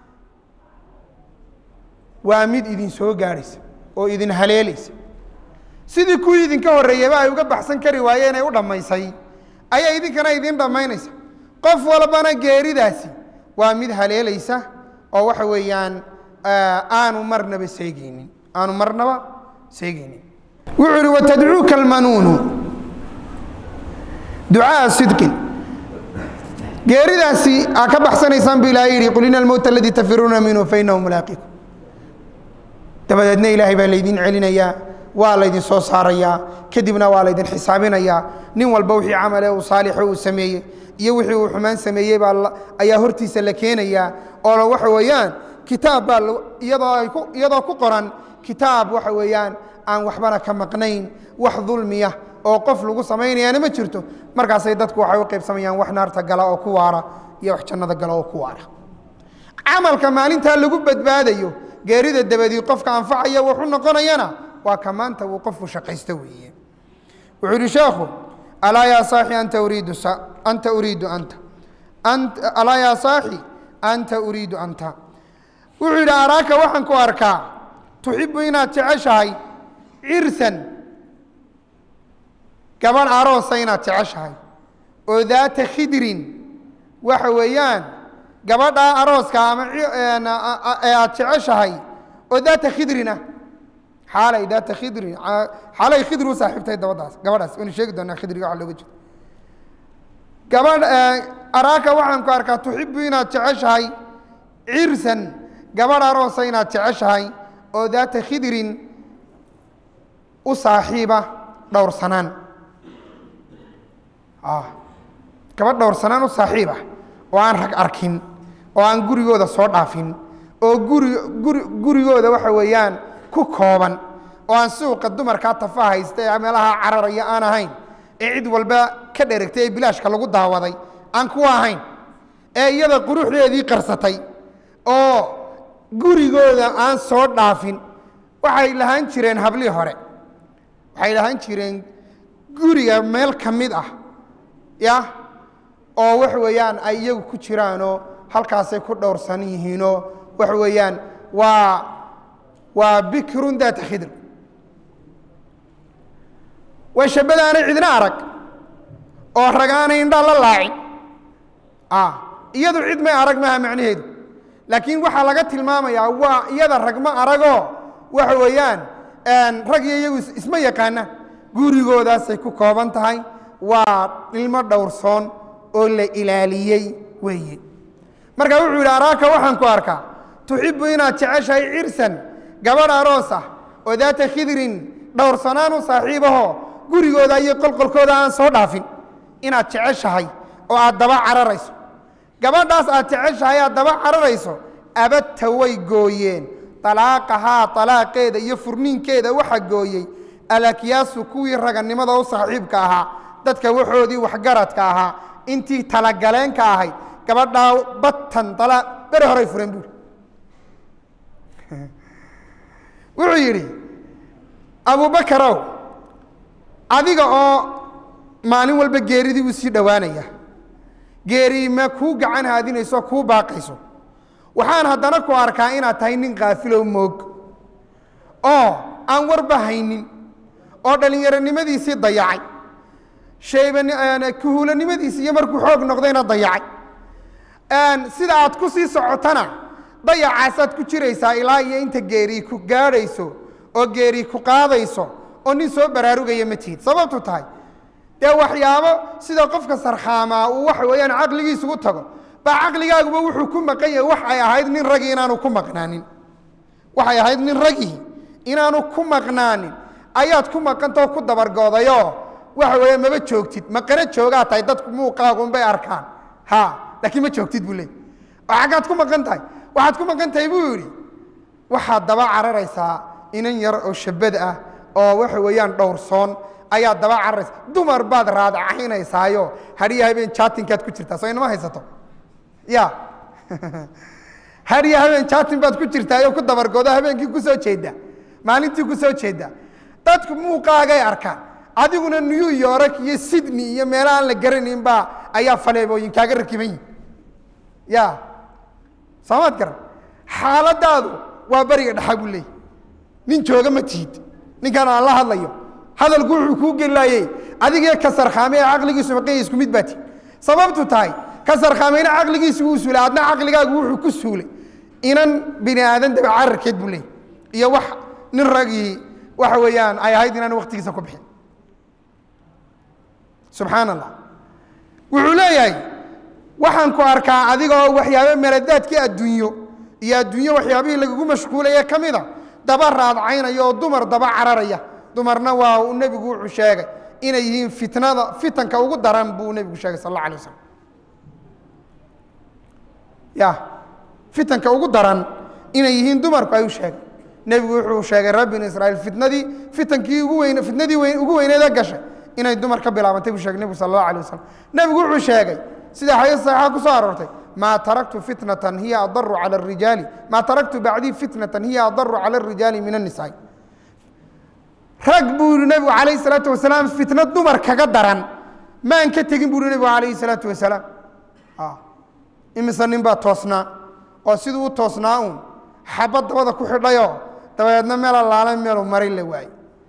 waa mid idin soo gaadhaysa oo idin haleelaysa sidii kuwii idinka horreeyeyba ay uga baxsan kari waayeen ee u dhammaysay ayaa idinkana idin dhammaynaysa qof walbana geeridaasi waa mid haleelaysa oo waxa weeyaan aanu marnaba seegeynin aanu marnaba seegeynin wuxuu ihi watadcuuka almanuunu ducaaa sidqin geeridaasi aa ka baxsanaysaan bu ilahay yihi qul ina almowta aladii tafiruuna minhu fainahu mulaaqikum dabadeedna ilaahay baa laydin celinayaa waa laydin soo saarayaa kadibna waa laydin xisaabinayaa nin walba wixii camale uu saalixo uu sameeyey iyo wixii uu xumaan sameeyey baa ayaa hortiisa la keenayaa oo waxa weeyaan kitaab baa iyadoo ay ku iyadoo ku qoran kitaab waxa weeyaan aan waxbana ka maqnayn wax dulmiya oo qof lagu samaynayaana ma jirto markaasay dadku waxay u qaybsamayaan wax naarta gala oo ku waara iyo wax jannada gala oo ku waara camalka maalintaa lagu badbaadayo geerida dabadii qofka anfacaya wuxu noqonayana waa ka maanta uu qofku shaqaysto weeye wuxuu yihi sheekhu alaa yaa saaxi anta uriidu anta uriidu anta alaa yaa saaxi anta uriidu anta wuxuu yidhi araaka waxaan ku arkaa tuxibu inaad jeceshahay cirsan gabadh aroosa inaad jeceshahay oo daata khidrin waxa weeyaan gabadhaa arooska ama ee aad jeceshahay oo daata khidrin ah xaalay daata khidrin xaalay khidri u saaxiibtay dabadaas gabadhaas waynu sheegi doonaa khidriga waxa looga jeedo gabadh araaka waxaan ku arkaa tuxibu inaad jeceshahay cirsan gabadh aroosa inaad jeceshahay oo daata khidrin u saaxiiba dhowrsanaan gabadh dhowrsanaan u saaxiibah oo aan rag arkin oo aan gurigooda soo dhaafin oo guri guri gurigooda waxa weeyaan ku kooban oo aan suuqa dumarkaa tafa haysta ee meelaha cararaya aan ahayn ee cid walba ka dheregtay ee bilaashka lagu daawaday aan kuwa ahayn ee iyada quruxdeedii qarsatay oo gurigooda aan soo dhaafin waxay lahaan jireen hablii hore waxay lahaan jireen guriga meel ka mid ah ya oo waxa weeyaan ay iyagu ku jiraanoo halkaasay ku dhowrsan yihiinoo waxa weeyaan waa waa bikrun daata khidr waa shabadaanay cidna arag oo rag aanay indhaa la laacin iyadu cid may arag maaha macnaheedu laakiin waxaa laga tilmaamayaa waa iyada rag ma aragoo waxa weeyaan rag iyo iyagu isma yaqaanaan gurigoodaasay ku kooban tahay waa ilmo dhowrsoon oo la ilaaliyey weeye marka wuxuu yidhi araaka waxaan ku arkaa tuxibu inaad jeceshahay cirsan gabadh aroos ah oo daata khidrin dhowrsanaan u saaxiibaho gurigooda iyo qolqolkooda aan soo dhaafin inaad jeceshahay oo aad daba cararayso gabadhaas aad jeceshahay aad daba cararayso abadta way gooyeen alaaqahaa alaaqeeda iyo furniinkeeda waxa gooyey alakyaasu kuwii raganimada u saaxiibka ahaa dadka waxoodii waxgaradka ahaa intii talagaleenka ahayd gabadhaa batan bere horay fureen buuri wuxuu yidhi abubakarow adiga oo maalin walba geeridii u sii dhowaanaya geeri ma kuu gacan haadinayso kuu baaqayso waxaan haddana ku arkaa inaad tahay nin kaafilow moog oo aan warba haynin oo dhallinyaronimadiisii dayacay shaybakuhuulanimadiisi iyo markuu xoog noqdayna dayacay sida aad ku sii socotana dayacaasaad ku jiraysaa ilaa iyo inta geerii ku gaadhayso oo geerii ku qaadayso oo nin soo baraarugaya ma tihid sababtu tahay dee waxyaabo sida qofka sarkhaamaa uu waxa weeyaan caqligiisugu tago baa caqligaaguba wuxuu ku maqan yahay waxay ahayd nin ragii inaanu ku maqnaanin waxay ahayd nin ragii inaanu ku maqnaanin ayaad ku maqantao ku dabargoodayoo waxa weeye maba joogtid maqana joogaa tahay dadku muuqaagunbay arkaan ha laakiin ma joogtid buu leey oo xaggaad ku maqan tahay waxaad ku maqan tahay buu yidhi waxaad daba cararaysaa inan yar oo shabad ah oo waxa weeyaan dhowrsoon ayaad daba cararaysa dumar baad raadcaynaysaayoo hadhiya habeen jaatinkaad ku jirtaa soo inama haysato ya hadhiya habeen jaatin baad ku jirtaayoo ku dabargoodo habeenkii ku soo jeeda maalintii ku soo jeeda dadku muuqaagay arkaan adiguna new york iyo sydney iyo meelo aan la garanayn baa ayaa faleebooyin kaaga rakiban yihin ya soomaad garan xaaladaadu waa beriga dhaxa buu leeyay nin jooga ma tihid ninkan aan la hadlayo hadalku wuxuu kuu gelaayey adigee ka sarkhaame ee caqligiisu maqanya isku mid baa tihi sababtu tahay ka sarkhaamayna caqligiisu wuu suulay adna caqligaagu wuxuu ku suulay inan bini aadan daba cararkeed buu leeyay iyo wax nin ragii waxa weeyaan ay ahayd inaan waktigiisa ku bixin subxaan allah wuxuu leeyahay waxaan ku arkaa adiga oo waxyaabo meladaadkii adduunyo iyo adduunyo waxyaabihii lagagu mashquulaya ka mida daba raadcaynaya oo dumar daba cararaya dumarna waa uu nebigu wuxuu sheegay inay yihiin fitnada fitanka ugu daran buu nebigu sheegay sal alla alay waslam ya fitanka ugu daran inay yihiin dumarku ayuu sheegay nebigu wuxuu sheegay reer binu israiil fitnadii fitankii ugu weyn fitnadii weyn ugu weyneeda gashay inay dumar ka bilaabantay buu shegay nebigu sal allahu alay wasalam nebigu wuxuu sheegay sida xadiis saxiixa ku soo aroortay maa taraktu fitnatan hiya adaru cala arijaali maa taraktu bacdii fitnatan hiya adaru cala arijaali min annisaai rag buu yihi nebigu calayhi salaatu wasalaam fitna dumar kaga daran maan ka tegin buu yihi nebigu calayhi salaatu wasalaam imise nin baa toosnaa oo siduu u toosnaa uun xabad dabada ku xidhayoo dabadeedna meel allaala meelu maray la waayey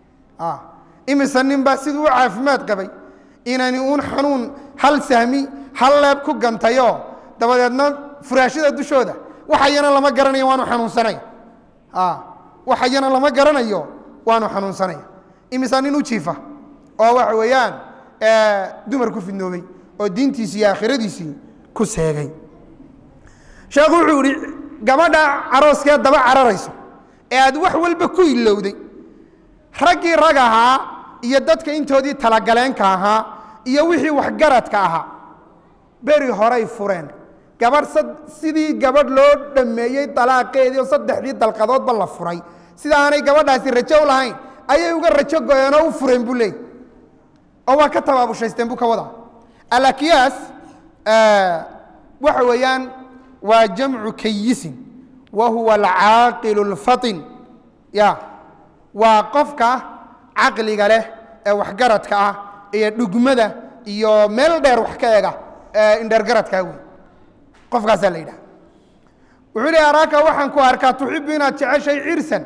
imise nin baa siduu u caafimaad qabay inani uun xanuun hal sahmi hal leeb ku gantayoo dabadeedna furaashada dushooda waxayana lama garanayo waanu xanuunsanay waxayana lama garanayo waanu xanuunsanaya imise nin u jiifa oo waxa weeyaan dumar ku fidnoobay oo diintiisii iyo aakhiradiisii ku seegay sheekhu wuxuu yihi gabadha carooskeed daba cararayso ee aad wax walba ku ilowday raggii rag ahaa iyo dadka intoodii talagaleenka ahaa iyo wixii waxgaradka ahaa beri horay fureen gabadh sidii gabadh loo dhammeeyey dalaaqeedii oo saddexdii dalqadoodba la furay sida aanay gabadhaasi rajo u lahayn ayay uga rajo goyeen oo u fureen buu leey oo waa ka tabaabushaysteen buu ka wadaa alakiyaas waxa weeyaan waa jamcu kayisin wa huwa alcaaqilu اlfatin ya waa qofka caqliga leh ee waxgaradka ah iyo dhugmada iyo meel dheer wax ka ega ee indheergaradkaa wey qofkaasaa la yidhaha wuxuu lehi araaka waxaan ku arkaa tuxibu inaad jeceshay cirsan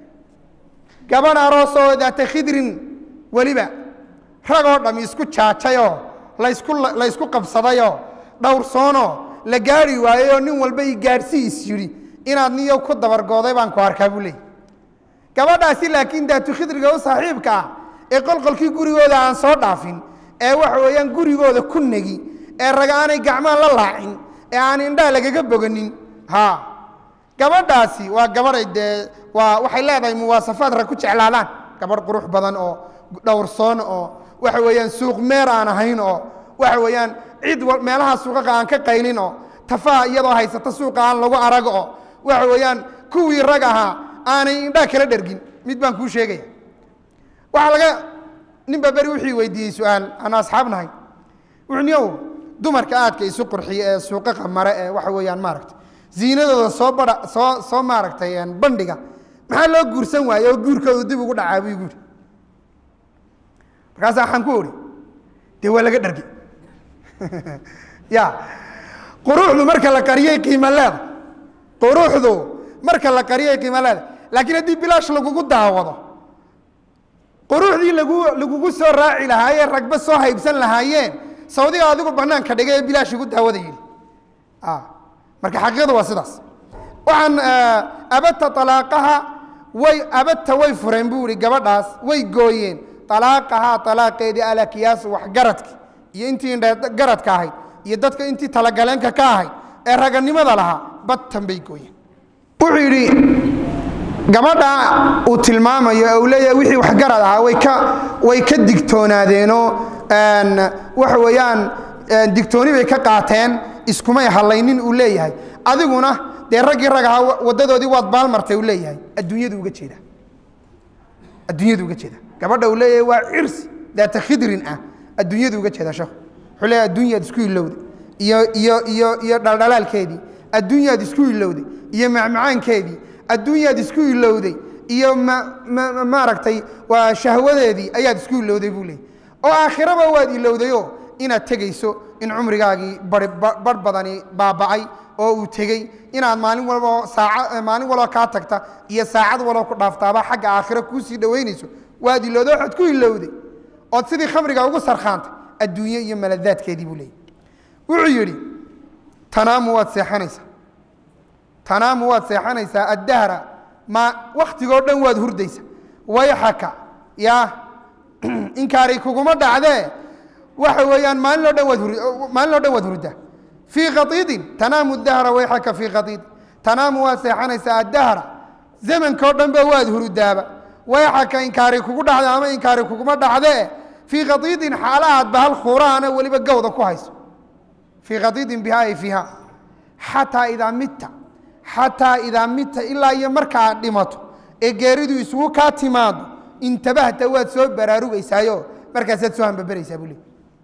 gabadh aroosoo daata khidrin weliba ragoo dham isku jaajayoo laysku laysku qabsadayoo dhowrsoonoo la gaari waayeyoo nin walba i gaadhsi is yidhi inaad niyo ku dabargooday baan ku arkaa buu leeyay gabadhaasi laakiin daatu khidriga u saaxiibka ah ee qolqolkii gurigooda aan soo dhaafin ee waxa weeyaan gurigooda ku negi ee raga aanay gacmaan la laacin ee aan indhaha lagaga boganin ha gabadhaasi waa gabaday dee waa waxay leedahay muwaasafaad rag ku jeclaadaan gabadh qurux badan oo dhowrsoon oo waxa weeyaan suuq meer aan ahayn oo waxa weeyaan cid meelaha suuqaqa aan ka qaylin oo tafaha iyadoo haysata suuqa aan lagu arag oo waxa weeyaan kuwii rag ahaa aanay indhaa kala dhergin mid baan kuu sheegaya waxaa laga ninba beri wixii weydiiyey su-aal aan asxaab nahay wuxuu niyow dumarka aadka isu qurxiya ee suuqaqa mare ee waxa weeyaan maaragtay ziinadooda soo badha soo soo maaragtay bandhiga maxaa loo guursan waaye oo guurkoodu dib ugu dhacaa buu igu yidhi markaasa waxaan ku odhi dee waa laga dhargi ya quruuxdu marka la qariyay qiimo leeda quruuxdu marka la qariyay qiimo leeda laakiin haddii bilaash lagugu daawado quruuxdii lagu lagugu soo raaci lahaayee ragba soo haybsan lahaayeen sawdiga adigu banaanka dhigay ee bilaash igu daawada yidhi marka xaqiiqadu waa sidaas waxaan abadta alaaqaha way abadta way fureen buu ihi gabadhaas way gooyeen alaaqahaa alaaqeedii alakiyaas waxgaradka iyo intii garadka ahayd iyo dadka intii talagaleenka ka ahayd ee raganimada lahaa badtan bay gooyeen wuxuu yidhi gabadha uu tilmaamayo uu leeyahay wixii waxgarad ahaa way ka way ka digtoonaadeenoo waxa weeyaan digtooni bay ka qaateen iskumay hallaynin uu leeyahay adiguna dee raggii rag ahaa waddadoodii waad baalmartay uu leeyahay adduunyadu uga jeeda adduunyadu uga jeeda gabadha uu leeyahay waa cirsi daata khidrin ah adduunyadu uga jeeda sheekhu wuxuu leeyahay adduunyaad isku ilowday iyo iyo iyo iyo dhaldhalaalkeedii adduunyaad isku ilowday iyo macmacaankeedii adduunyaad isku ilowday iyo maaragtay waa shahwadeedii ayaad isku ilowday buu leeyahy oo aakhiraba waad ilowdayoo inaad tegayso in cumrigaagii barh badani baaba'ay oo uu tegey inaad maalin walbo saaca maalin walbo kaa tagta iyo saacad walbo ku dhaaftaaba xagga aakhiro kuu sii dhowaynayso waad ilowday waxaad ku ilowday ood sidii khamriga ugu sarkhaantay adduunye iyo maladaadkeedii buu leeyahy wuxuu yidhi tanaamu waad seexanaysaa tanaamu waad seexanaysaa addahra ma wakhtigoo dhan waad hurdaysa wayxaka yaa inkaaray kuguma dhacdee waxa weeyaan maalin oo dhan waad maalin oo dhan waad hurdaa fii khaiidin tanaamu dahra wayxaka fii khaiid tanaamu waad seexanaysaa addahra zamankao dhan ba waad hurudaaba wayxaka inkaari kugu dhacda ama inkaari kuguma dhacdee fii khaiidin xaalahaad bahal khuuraana weliba gawda ku hayso fii khaiidin biha ay fiiha xataa idaa mitta xataa idaa mitta ilaa iyo markaad dhimato ee geeridu isugu kaa timaado intabahta waad soo baraarugaysaayo markaasaad soo hambaberaysaa buu leey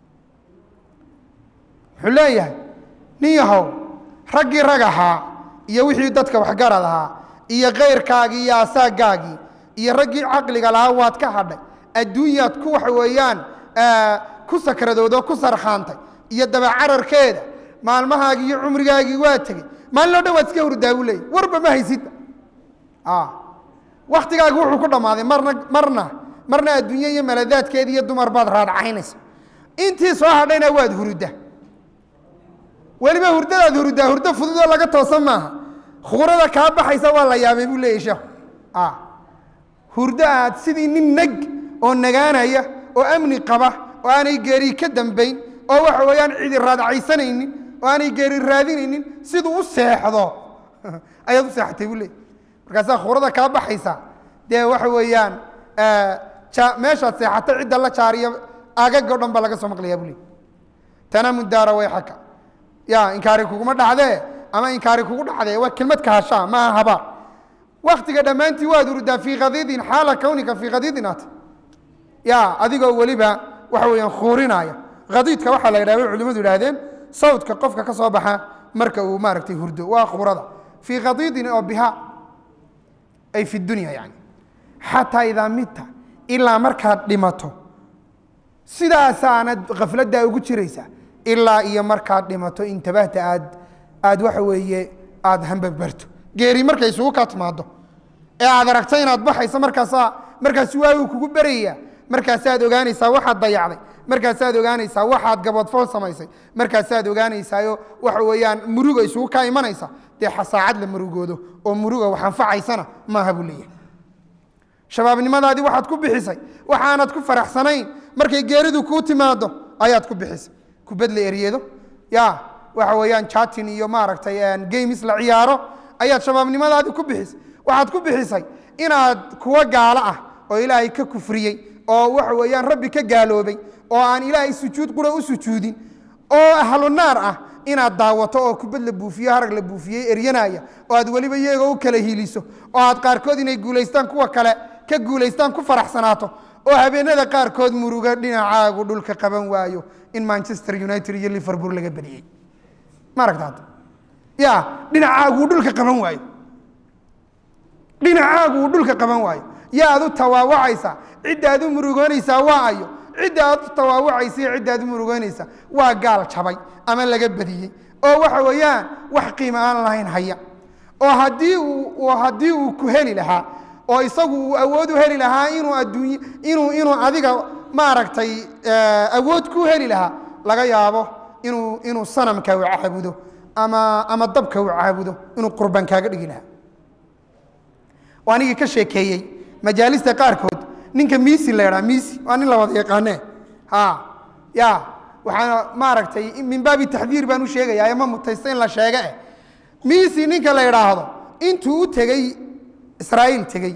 wuxuu leeyahay nin yahow raggii rag ahaa iyo wixii dadka waxgarad ahaa iyo kayrkaagii iyo asaagaagii iyo raggii caqliga lahaa waad ka hadhay adduunyaad ku waxa weeyaan ku sakradoodo ku sarkhaantay iyo dabacararkeeda maalmahaagii iyo cumrigaagii waa tegey maalin o dhan waad iska hurdaa buu leeyay warba ma haysidba waktigaagi wuxuu ku dhammaaday marna marna marna adduunye iyo maladaadkeeda iyo dumar baad raadcaynaysa intii soo hadhayna waad hurudda weliba hurdadaad huruddaa hurdo fududoo laga toosan maaha khuurada kaa baxaysa waa la yaabay buu leeyay sheekhu hurdo aad sidii nin neg oo nagaanaya oo amni qaba oo aanay geeri ka dambayn oo waxa weeyaan cidi raadcaysanaynin oo aanay geeri raadinaynin siduu u seexdo ayaad u seexatay buu leeyay markaasaa khuurada kaa baxaysa dee waxa weeyaan meeshaad seexata cidda la jaariyo agago dhan baa laga soo maqlayaa buu leey tanaamu daara wayxaka ya inkaari kuguma dhacdee ama inkaari kugu dhacdee waa kelmad kahashaa maaha habaar waktiga dhammaantii waad urdaa fii khadiidin xaala kawnika fii khadiidin at ya adigoo weliba waxa weeyaan khuurinaya khadiidka waxaa la yidhah bay culimadu yidhahdeen sawdka qofka ka soo baxa marka uu maaragtay hurdo waa khuurada fii khadiidin oo biha ay fi dunya yani xataa idaa midta ilaa markaad dhimato sidaasaanad khafladdaa ugu jiraysa ilaa iyo markaad dhimato intabahta aad aad waxa weeye aada hambabarto geeri markay isugu kaa timaado ee aad aragta inaad baxayso markaasaa markaas waagu kugu beraya markaasaad ogaanaysaa waxaad dayacday markaasaad ogaanaysaa waxaad gaboodfool samaysay markaasaad ogaanaysaayo waxa weeyaan muruga isugu kaa imanaysa dee saacad la murugoodo oo muruga wax anfacaysana maaha buu leeyahay shabaabnimadaadii waxaad ku bixisay waxaanad ku faraxsanayn markay geeridu kuu timaado ayaad ku bixisay kubad la eryedo ya waxa weeyaan chatin iyo maaragtay games la ciyaaro ayaad shabaabnimadaadii ku bixisay waxaad ku bixisay inaad kuwa gaalo ah oo ilaahay ka kufriyey oo waxa weeyaan rabbi ka gaaloobay oo aan ilaahay sujuud qura u sujuudin oo ahlu naar ah inaad daawato oo kubad la buufiyo harag la buufiyey eryanaya oo aad weliba iyagoo u kala hiliso oo aad qaarkood inay guulaystaan kuwa kale ka guulaystaan ku faraxsanaato oo habeenada qaarkood muruga dhinacaagu dhulka qaban waayo in manchester united iyo liverpool laga badiyey ma aragta hadda ya dhinacaagu dhulka qaban waayo dhinacaagu uu dhulka qaban waayo yaad u tawaawacaysaa ciddaad u murugoonaysaa waa ayo cidda aad u tawaawacaysa iyo cidda aad u murugoonaysaa waa gaal jabay ama laga badiyey oo waxa weeyaan wax qiimo aan lahayn haya oo haddii uu haddii uu ku heli lahaa oo isagu uu awood u heli lahaa inuu adduunye inuu inuu adiga maaragtay awood ku heli lahaa laga yaabo inuu inuu sanamka u caabudo ama ama dabka u caabudo inuu qurban kaaga dhigi lahaa waa anigii ka sheekeeyey majaalista qaarkood ninka misi la ydhaa misi waa nin la wada yaqaane ha ya waxaana maaragtay min baabi taxdiir baan u sheegayaa ma mutaysta in la sheege eh misi ninka la idhaahdo intuu u tegey israa'iil tegey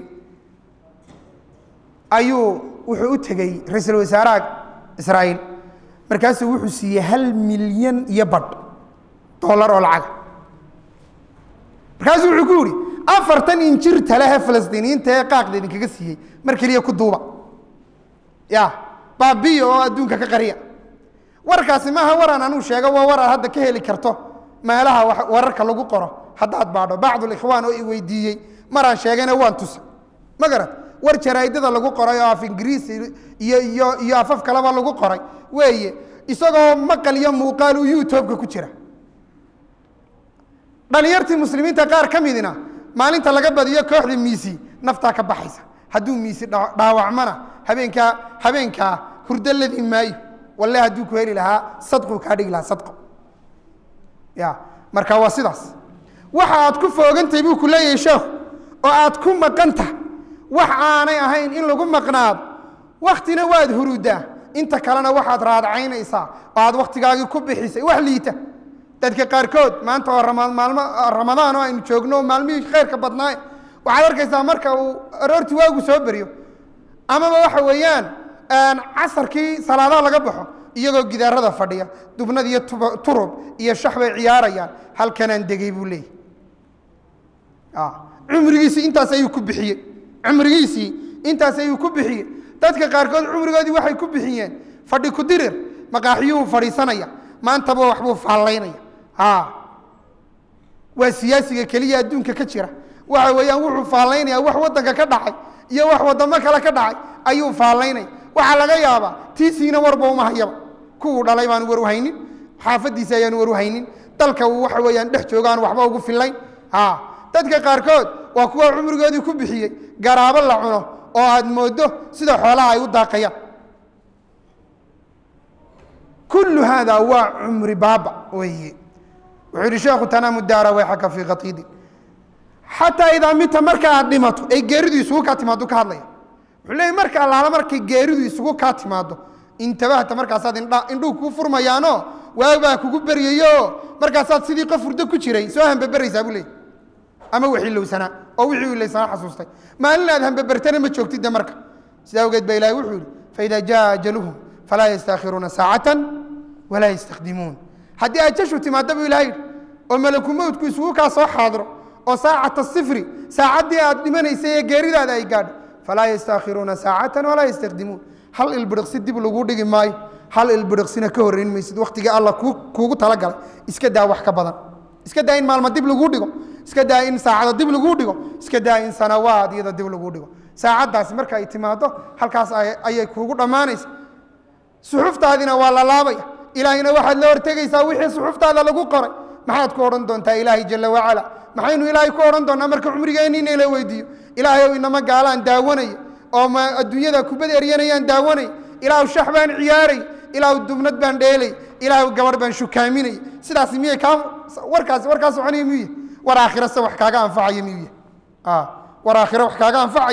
ayuu wuxuu u tegey ra-iisul wasaaraha israa'iil markaasuu wuxuu siiyey hal milyan iyo badh dollar oo lacaga markaasuu wuxuu ku yihi afartan injir talehe falastiiniyiinta ee qaaqda idinkaga siiyey mar keliya ku duuba ya baabiya oo adduunka ka qariya warkaasi maaha waraan anuu sheego waa war aad hadda ka heli karto meelaha wararka lagu qoro haddaad baadho bacdulikhwaan oo i weydiiyey maraan sheegayna waan tusa ma garat war jaraa'idada lagu qoray oo af ingiriisi iyo iyo iyo afaf kaleba lagu qoray weeye isagoo maqal iyo muuqaal uu youtubeka ku jira dhalinyartii muslimiinta qaar ka midina maalinta laga badiyo kooxda miisi naftaa ka baxaysa hadduu miisi dhaawacmana habeenkaa habeenkaa hurdo ladii maayo walle hadduu ku heli lahaa sadquu kaa dhigi lahaa sadqo ya marka waa sidaas waxa aad ku foogantahay buu ku leeyahay sheekhu oo aad ku maqanta wax aanay ahayn in lagu maqnaado waktina waad hurudaa inta kalena waxaad raadcaynaysaa oo aad wakhtigaagii ku bixisay wax liita dadka qaarkood maanta oo maalmo ramadaan oo aynu joogno maalmihii khayrka badnaaye waxaad arkaysaa marka uu aroortii waagu soo beryo amaba waxa weeyaan casarkii salaadaha laga baxo iyagoo gidaarada fadhiya dubnad iyo turub iyo shax bay ciyaarayaan halkanaan degay buu leeyahy cumrigiisii intaas ayuu ku bixiyey cumrigiisii intaas ayuu ku bixiyey dadka qaarkood cumrigoodii waxay ku bixiyeen fadhi ku dirir maqaaxiyuhu fadhiisanaya maantaba waxbuu faallaynaya waa siyaasiga keliya adduunka ka jira waxa weeyaan wuxuu faallaynaya wax waddanka ka dhacay iyo wax waddamo kale ka dhacay ayuu faallaynaya waxaa laga yaabaa tiisiina warba uma hayaba kuwuu dhalay baanu war uhaynin xaafadiisa ayaanu war uhaynin dalka uu waxa weeyaan dhex joogaan waxba ugu fillayn dadka qaarkood waa kuwa cumrigoodii ku bixiyey garaabo la cuno oo aad mooddo sida xoolaha ay u daaqayaan kullu haada waa cumri baaba weeye wuxuu yihi sheekhu tanaamu daara wayxaka fii khatiidin xataa idaa mita marka aad dhimato ay geeridu isugu kaa timaado ka hadlaya wuxuu leeyay marka allaala markay geeridu isugu kaa timaado intabahta markaasaad indha indhuhu kuu furmayaanoo waagbaa kugu beryayo markaasaad sidii qof hurdo ku jiray soo hambaberaysaa buu leeyay ama waxilowsanaa oo wixii ilowsanaa xasuustay maalin aad hambabertana ma joogtid de marka sidaa awgeed ba ilahi wuxuu yihi faida jaa ajaluhum falaa yastaakhiruuna saacatan walaa yastakdimuun haddii ajashu timaado buu ilaha yidhi oo malaku mowtku isugu kaa soo xaadiro oo saacata sifri saacaddii aad dhimanaysay ee geeridaada ay gaadho falaa yastaakhiruuna saacatan walaa yastakdimuun hal ilbiriqsi dib lagu dhigi maayo hal ilbiriqsina ka horrayn maysid wakhtigii alla kuugu talagalay iska daa wax ka badan iska daa in maalmo dib laguu dhigo iska daa in saacado dib laguu dhigo iska daa in sanawaad iyada dib laguu dhigo saacaddaasi marka ay timaado halkaas ayay kuugu dhammaanaysa suxuftaadina waa la laabaya ilaahayna waxaad la hortegaysaa wixii suxuftaada lagu qoray maxaad ku odhan doontaa ilaahay jala wacala maxaynu ilaahay ku odhan doonaa marka cumrigeenni in la weydiiyo ilaahay ow inama gaalaan daawanaya oo ma adduunyada kubad eryanayaan daawanay ilaahu shax baan ciyaaray ilaahu dubnad baan dheelay ilaahu gabarh baan shukaaminay sidaas miyay kaa warkaas warkaa soconaya miyuu yahy war aakhira se wax kaaga anfacaya miyuu yahy war aakhira wax kaaga anfacaya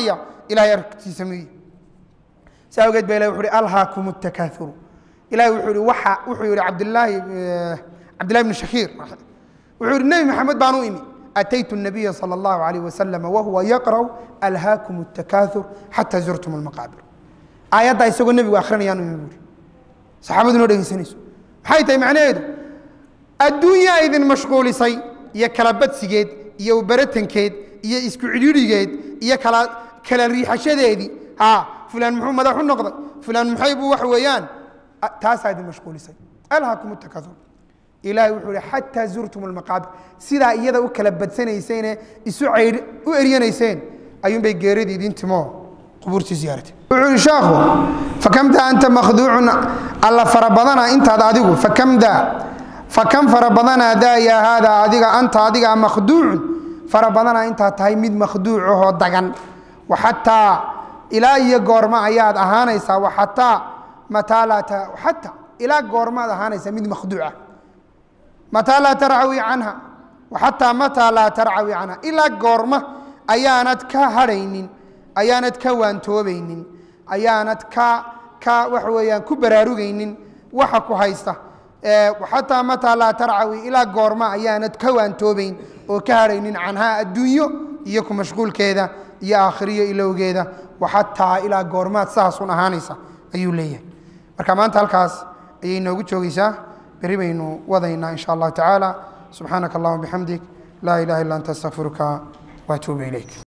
ilahay aragtiisa miyi saa awgeed ba ilahi wuxu uhi alhaakum الtakaaثuru ilahi wuxuu ihi waxa wuxuu yihi cabdilaahi cabdillahi bn shakiir wuxuu yihi nebi maxamed baan u imi ataytu الnabiya salى اllahu عalayh wasalam wahuwa yaqrأu alhaakum الtakaaثur xata zurtum اlmaqaabir aayaddaa isagoo nebigu akrinayaan u imi buuri saxaabadu noo dhegeysanayso maxay tahay macnaheedu adduunyaa idin mashquulisay iyo kala badsigeed iyo baratankeed iyo isku cidhiidhigeed iyo kala kala riixashadeedii ha fulaan muxuu madax u noqday fulaan maxay buu wax weeyaan taasaa idin mashquulisay alhaakum takaaur ilaahay wuxuu ihi xataa zurtum almaqaabir sidaa iyada u kala badsanayseenee isu caydh u eryanayseen ayuunbay geeradii idin timo qubuurtii ziyaaratay wuxuu ihi sheekhu fakamda anta makhduucun alla fara badana intaad adigu fakamda fakam fara badanaa daa yaa haadaa adiga anta adiga makhduucun fara badanaa intaad tahay mid makhduucahoo dagan waxataa ilaa iyo goorma ayaad ahaanaysaa waxataa mataa laa xata ilaa goormaad ahaanaysaa mid makhduuca mataa laa tarcawi canha waxataa mataa laa tarcawi canha ilaa goorma ayaanad ka hadhaynin ayaanad ka waantoobaynin ayaanad ka ka waxa weeyaan ku baraarugaynin waxa ku haysta xataa mataa laa tarcawi ilaa goorma ayaanad ka waantoobayn oo ka hadhaynin canhaa adduunyo iyo ku mashquulkeeda iyo aakhiriyo ilowgeeda waxataa ilaa goormaad saasun ahaanaysa ayuu leeyahay marka maanta halkaas ayay noogu joogaysaa berri baynu wadaynaa insha allahu tacaala subxaanaka allahuma bixamdik laa ilaha illa anta astaqfiruka waatuubu ilayk